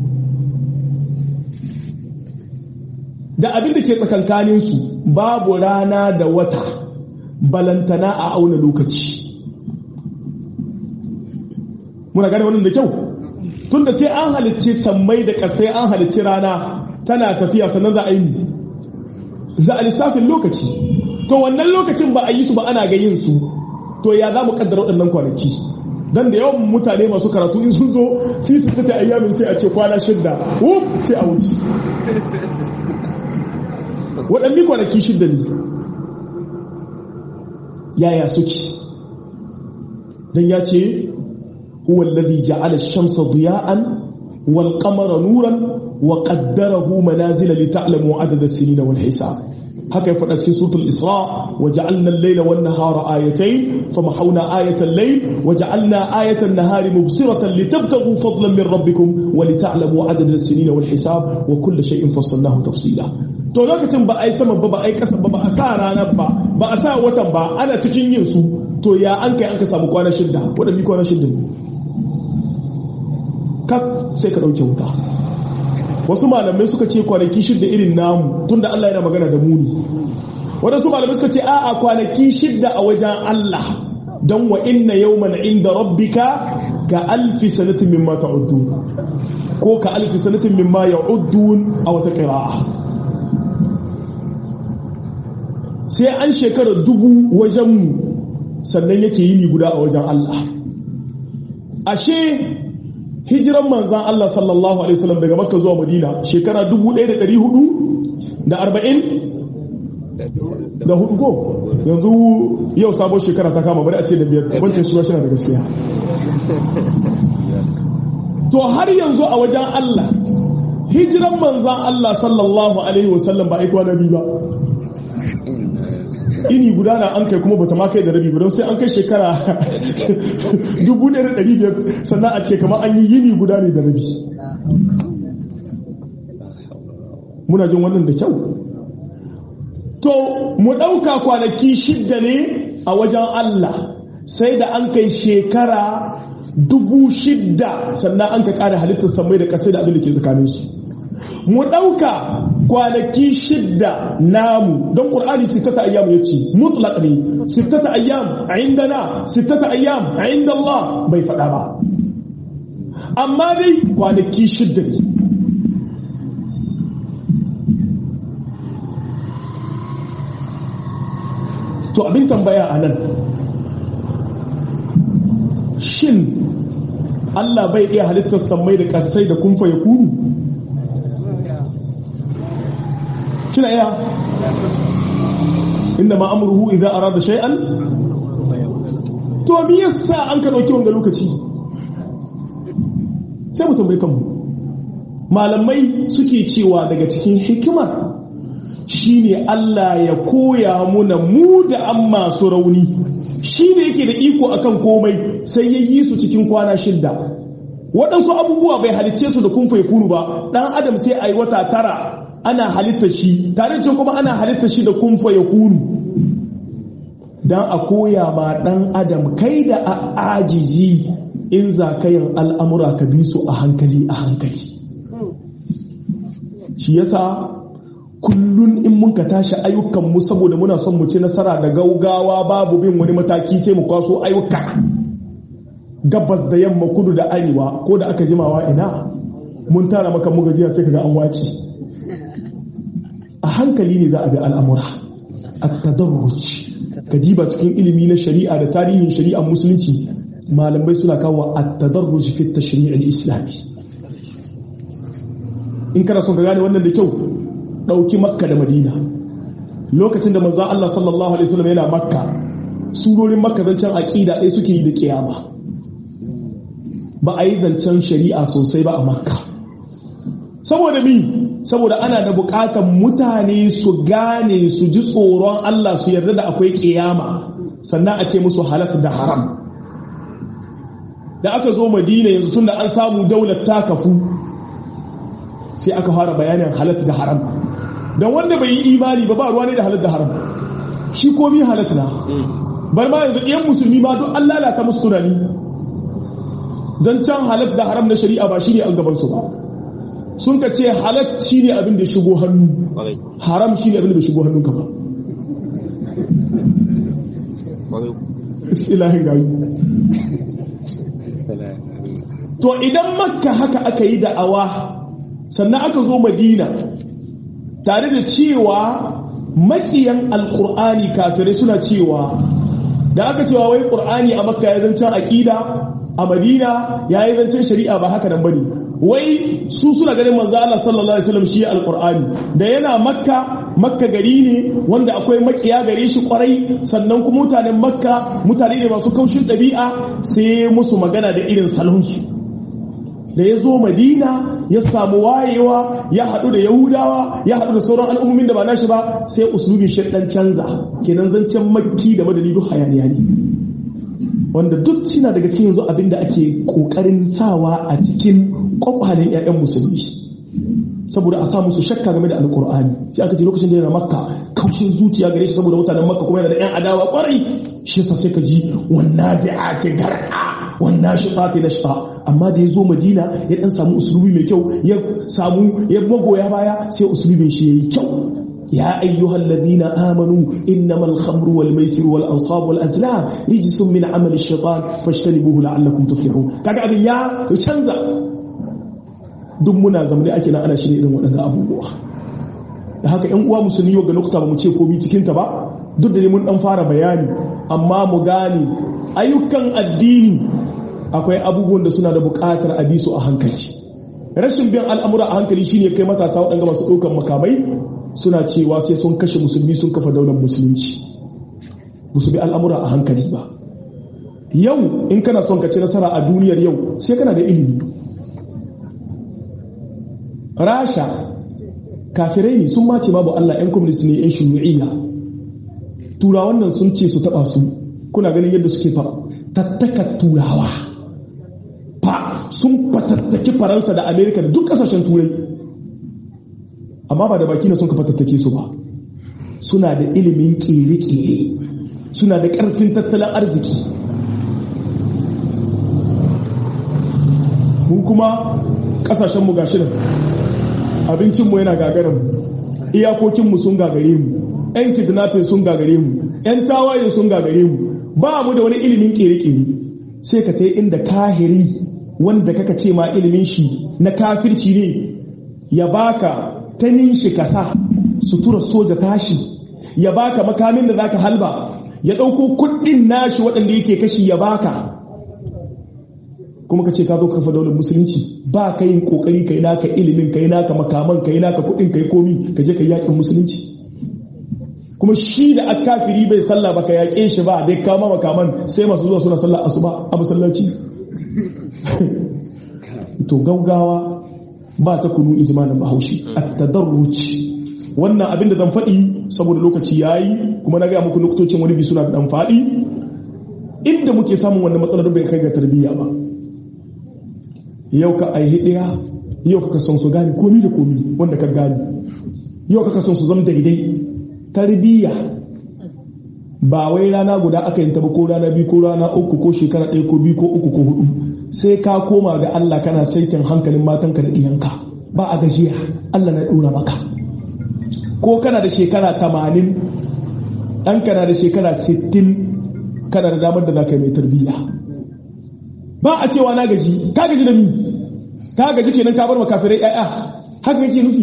Speaker 1: da abin da ke tsakankaninsu babu rana da wata balantana a auna lokaci muna gane wannan da kyau tunda sai an halicci sammai da ƙasai an halicci rana tana tafiya sannan za a yi za a lissafin lokaci to wannan lokacin ba a yi su ba ana ga yin su to ya za mu kaddara waɗannan kwanaki dan da yawan mutane masu karatu in sun zo fi su ta ayyamin sai a ce kwana shidda wuf sai a wuce waɗanne kwanaki shidda ne yaya suke don ya ce huwa alladhi ja'ala ash-shamsa diya'an wal qamara nuran wa qaddarahu manazila li ta'lamu adada as-sinina wal hisab haka ya faɗa cikin suratul isra wa ja'alna al-layla wan nahara ayatayn famahawna ayata al-layl wa ja'alna ayata an-nahari mubsiratan litabtaghu fadlan min rabbikum wa li ta'lamu adada as-sinina wal hisab wa kulla shay'in fassalnahu tafsila to lokacin ba a yi sama ba ba a yi kasa ba ba a sa ranar ba ba a sa watan ba ana cikin yin su to ya an kai an ka samu kwana shidda wadda mi kwana shidda kak sai ka ɗauke wuta wasu malamai suka ce kwanaki shidda irin namu tunda Allah yana magana da muni waɗansu malamai suka ce a'a kwanaki shidda a wajen Allah don wa inna yawman inda rabbika ka alfi sanatin mimma ta'uddun ko ka alfi sanatin mimma ya'uddun a wata qira'a sai an shekara dubu wajenmu sannan yake yini guda a wajen Allah ashe hijiran manzan Allah sallallahu alaihi wasallam daga makka zuwa madina shekara 1440 da hudu ko yanzu yau sabon shekara ta kama bari a ce da biyar wancan shi shi da gaskiya to har yanzu a wajen Allah hijiran manzan Allah sallallahu alaihi wasallam ba aikwa na biyu ba ini guda na an kai kuma bata ma kai da rabi ba don sai an kai shekara 1500 sannan a ce kamar an yi yini guda ne da rabi muna jin wannan da kyau to mu ɗauka kwanaki shidda ne a wajen Allah sai da an kai shekara dubu shidda sannan an ka ƙara halittar samai da ƙasai da abin da ke tsakaninsu mu ɗauka kwanaki shidda namu don ƙur'ani sittata ayyam ya ce mutlaq ne sittata ayyam a inda na sittata ayyam a inda Allah bai faɗa ba amma dai kwanaki shidda ne to abin tambaya a nan shin Allah bai iya halittar sammai da ƙasai da kumfa ya kunu kina iya inda ma amruhu idza arada shay'an to me yasa an ka dauki wanga lokaci sai mu tambaye kanmu malamai suke cewa daga cikin hikimar shine Allah ya koya muna mu da an masu rauni shine yake da iko akan komai sai ya yi su cikin kwana shidda waɗansu abubuwa bai halicce su da kun kunu ba ɗan adam sai a yi wata tara ana halitta shi tare da kuma ana halitta shi da kumfa ya kunu don a koya ma dan adam kai da a ajiji in za ka yin al'amura ka bi su a hankali a hankali shi yasa kullun in mun ka tashi ayyukanmu saboda muna son mu ci nasara da gaugawa babu bin wani mataki sai mu kwaso ayyuka gabas da yamma kudu da arewa ko da aka jimawa ina mun tara maka mu gajiya sai kaga an wace a hankali ne za a bi al'amura a tadarruci ka diba cikin ilimi na shari'a da tarihin shari'ar musulunci malamai suna kawo a tadarruci fi tashri'il islami in kana son ka gane wannan da kyau dauki makka da madina lokacin da manzon Allah sallallahu alaihi wasallam yana makka surorin makka zancen aqida ɗaya suke yi da kiyama ba a yi zancen shari'a sosai ba a makka saboda mi saboda ana da bukatar mutane su gane su ji tsoron Allah su yarda da akwai kiyama sannan a ce musu halat da haram da aka zo madina yanzu tunda an samu daular ta kafu sai aka fara bayanin halat da haram don wanda bai yi imani ba ba ruwa ne da halat da haram shi komi halat na bar ma yanzu ɗiyan musulmi ma duk an lalata musu tunani zancen halat da haram na shari'a ba shi ne an gabansu ba sun ka ce halat shi ne abin da shigo hannu haram shi ne abin da shigo hannunka ba ilahin gayu to idan makka haka aka yi da'awa sannan aka zo madina tare da cewa makiyan alkur'ani kafirai suna cewa da aka cewa wai ƙur'ani a makka ya zancen aƙida a madina ya yi zancen shari'a ba haka nan bane wai su suna ganin manzo Allah sallallahu alaihi wasallam shi alqur'ani da yana makka makka gari ne wanda akwai makiya gare shi kwarai sannan kuma mutanen makka mutane ne masu kaushin ɗabi'a sai musu magana da irin salonsu da ya zo madina ya samu wayewa ya haɗu da yahudawa ya haɗu da sauran al'ummin da ba nashi ba sai usulubin shi dan canza kenan zancen makki da madani duk hayaniya ne wanda duk suna daga cikin yanzu abinda ake kokarin sawa a cikin kwakwalen 'ya'yan musulmi saboda a sa musu shakka game da alkur'ani sai aka ce lokacin da yana makka kaushin zuciya gare shi saboda mutanen makka kuma yana da 'yan adawa kwarai shi yasa sai ka ji wannan zai'ati garka wannan shiqati nashqa amma da ya zo madina ya dan samu usulubi mai kyau ya samu ya magoya baya sai usulubin shi yayi kyau يا أيها الذين آمنوا إنما الخمر والميسر والأنصاب والأزلام رجس من عمل الشيطان فاجتنبوه لعلكم تفلحون كاكا أبن يا يتشنزا duk muna zamani ake na ana shirya irin waɗanda abubuwa da haka ‘yan uwa musulmi yau ga nukta ba mu ce komi cikinta ba duk da mun ɗan fara bayani amma mu gane ayyukan addini akwai abubuwan da suna da buƙatar a bi su a hankali rashin bin al'amura a hankali shine kai matasa waɗanda masu ɗaukan makamai suna cewa sai sun kashe musulmi sun kafa daular musulunci musu bi al'amura a hankali ba yau in kana son ka ci nasara a duniyar yau sai kana da ilimi rasha kafirai ne sun mace babu Allah 'yan communist ne 'yan shuyu'iyya turawan nan sun ce su taba su kuna ganin yadda suke fa tattaka turawa fa sun fatattaki faransa da amerika da duk kasashen turai amma ba da baki na sun ka fatattake su ba suna da ilimin kere-kere suna da karfin tattalin arziki mu kuma kasashenmu ga shirin abincinmu yana gagarin iyakokinmu sun gagare mu 'yan kidnapping sun gagare mu 'yan tawaye sun gagare mu ba mu da wani ilimin kere-kere sai ka ta inda kahiri wanda kaka ce ma ilimin shi na kafirci ne ya baka ta nishi kasa sutura soja tashi ya baka makamin da zaka halba ya ɗauko kuɗin nashi waɗanda yake kashi ya baka kuma ka ce ka zo kafa daular musulunci ba ka yin kokari kai naka ilimin kai naka makaman kai naka kuɗin kai komi ka je ka yakin musulunci kuma shi da akafiri bai sallah ba ka yaƙe shi ba dai kama makaman sai masu zuwa suna sallah asuba a masallaci to gaugawa ba ta kunu ijmanin bahaushe at-tadarruj wannan abin da zan faɗi saboda lokaci yayi kuma na ga muku nuktocin wani bi suna da dan faɗi inda muke samun wannan matsalar bai kai ga tarbiyya ba yau ka aihi ɗaya yau ka son su gane komi da komi wanda ka gane yau ka son su zama daidai tarbiyya ba wai rana guda aka yin ba ko rana biyu ko rana uku ko shekara ɗaya ko biyu ko uku ko hudu sai ka koma ga Allah kana saitin hankalin matanka da ɗiyanka ba a gajiya Allah na ɗora maka ko kana da shekara tamanin ɗanka na da shekara sittin kana da damar da za ka yi mai tarbiyya ba a cewa na gaji ka gaji da ni ka gaji kenan ka bar makafirai ƴaƴa haka yake nufi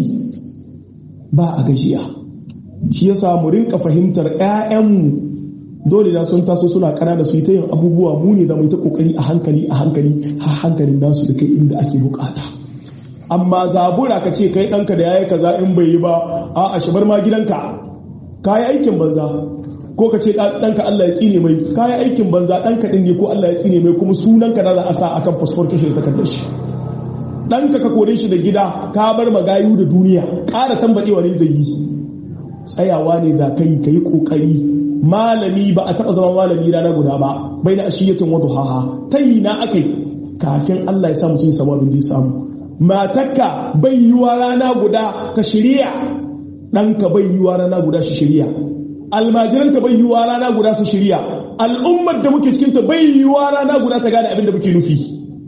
Speaker 1: ba a gajiya shi yasa mu rinka fahimtar ƴaƴanmu dole na sun taso suna kana da su yi ta yin abubuwa mu ne da mu ta kokari a hankali a hankali har hankalin nasu da kai inda ake bukata amma zabura ka ce kai ɗanka da yayi kaza in bai yi ba a a shabar ma gidanka ka yi aikin banza ko ka ce ɗanka Allah ya tsine mai kayan aikin banza ɗanka ɗin ne ko Allah ya tsine mai kuma sunanka da za a sa akan fasfor kashe da takardar shi ɗanka ka kore shi da gida ka bar magayu da duniya ƙara tambaɗewa ne zai yi tsayawa ne da kai ka yi ƙoƙari malami ba a taɓa zama malami rana guda ba bai na ashiyatin wata haha ta yi na aka yi kafin Allah ya samu cin samu abin da ya samu matakka bai yiwa rana guda ka shirya ɗanka bai yiwa rana guda shi shirya almajiranka bai yiwuwa rana guda su shirya al'ummar da muke cikinta bai yiwuwa rana guda ta gane abin da muke nufi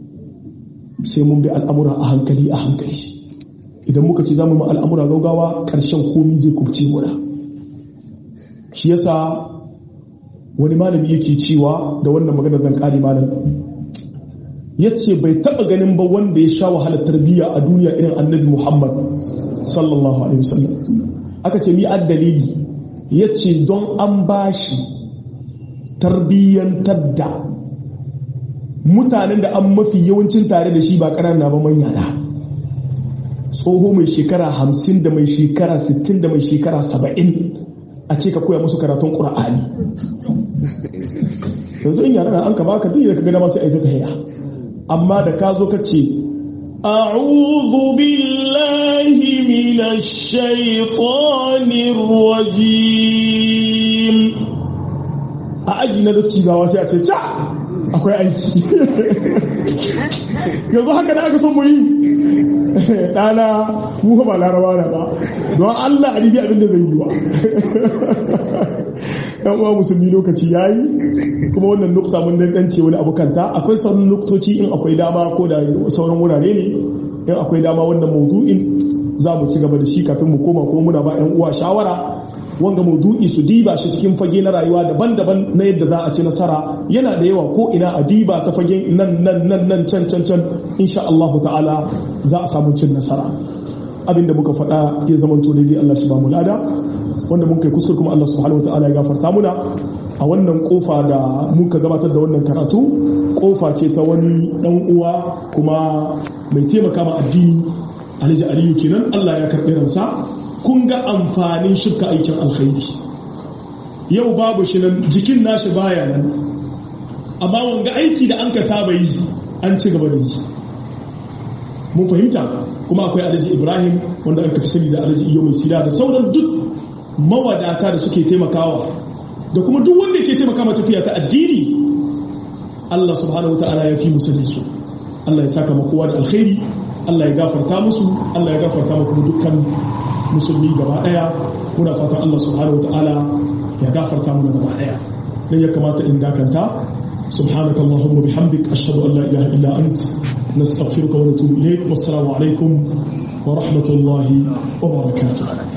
Speaker 1: sai mun bi al'amura a hankali a hankali idan muka ce zamu ma al'amura gaugawa ƙarshen komi zai kubce muna shi yasa wani malami yake cewa da wannan magana zan kare malam ya ce bai taɓa ganin ba wanda ya sha wahalar tarbiyya a duniya irin annabi muhammad sallallahu alaihi wasallam aka ce mi dalili ya ce don an ba shi tarbiyyantar da mutanen da an mafi yawancin tare da shi ba ƙanana ba manya na tsoho mai shekara hamsin da mai shekara sittin da mai shekara saba'in a ce ka koya musu karatun ƙura'ani yanzu in yara an ka baka duk da ka gana masu aita ta haya amma da ka zo ka ce
Speaker 2: أعوذ بالله من الشيطان الرجيم
Speaker 1: a aji na dattijawa sai a ce ca akwai aiki yanzu haka da aka son mu yi ɗana mu ba laraba na ba don allah a ribi abin da zai yi wa yan uwa musulmi lokaci ya yi kuma wannan nukta mun dance wani abu kanta akwai sauran nuktoci in akwai dama ko da sauran wurare ne in akwai dama wannan maudu'in za mu ci gaba da shi kafin mu koma kuma muna ba yan uwa shawara wanga maudu'i su diba shi cikin fage na rayuwa daban-daban na yadda za a ci nasara yana da yawa ko ina a diba ta fage nan nan nan nan can can can insha Allah ta'ala za a samu cin nasara abinda muka faɗa ya zama to daidai Allah shi ba mu lada wanda mun kai kuskure kuma Allah subhanahu ta'ala ya gafarta muna a wannan kofa da muka gabatar da wannan karatu kofa ce ta wani dan uwa kuma mai taimaka ma addini Alhaji Aliyu kenan Allah ya karɓi ransa kun ga amfanin shirka aikin alkhairi yau babu shi nan jikin nashi baya nan amma wanga aiki da an ka saba yi an ci gaba da yi mun fahimta kuma akwai alhaji ibrahim wanda aka fi sani da alhaji iyo mai sida da sauran duk mawadata da suke taimakawa da kuma duk wanda ke taimaka ma tafiya ta addini Allah subhanahu wa ta'ala ya fi musu su Allah ya saka kowa da alkhairi Allah ya gafarta musu Allah ya gafarta mu kuma dukkan musulmi gaba daya muna fatan Allah subhanahu ta'ala ya gafarta mu gaba daya dan ya kamata in dakanta subhanaka allahumma bihamdik ashhadu an la ilaha illa ant nastaghfiruka wa natubu ilayk wassalamu alaikum wa rahmatullahi wa barakatuh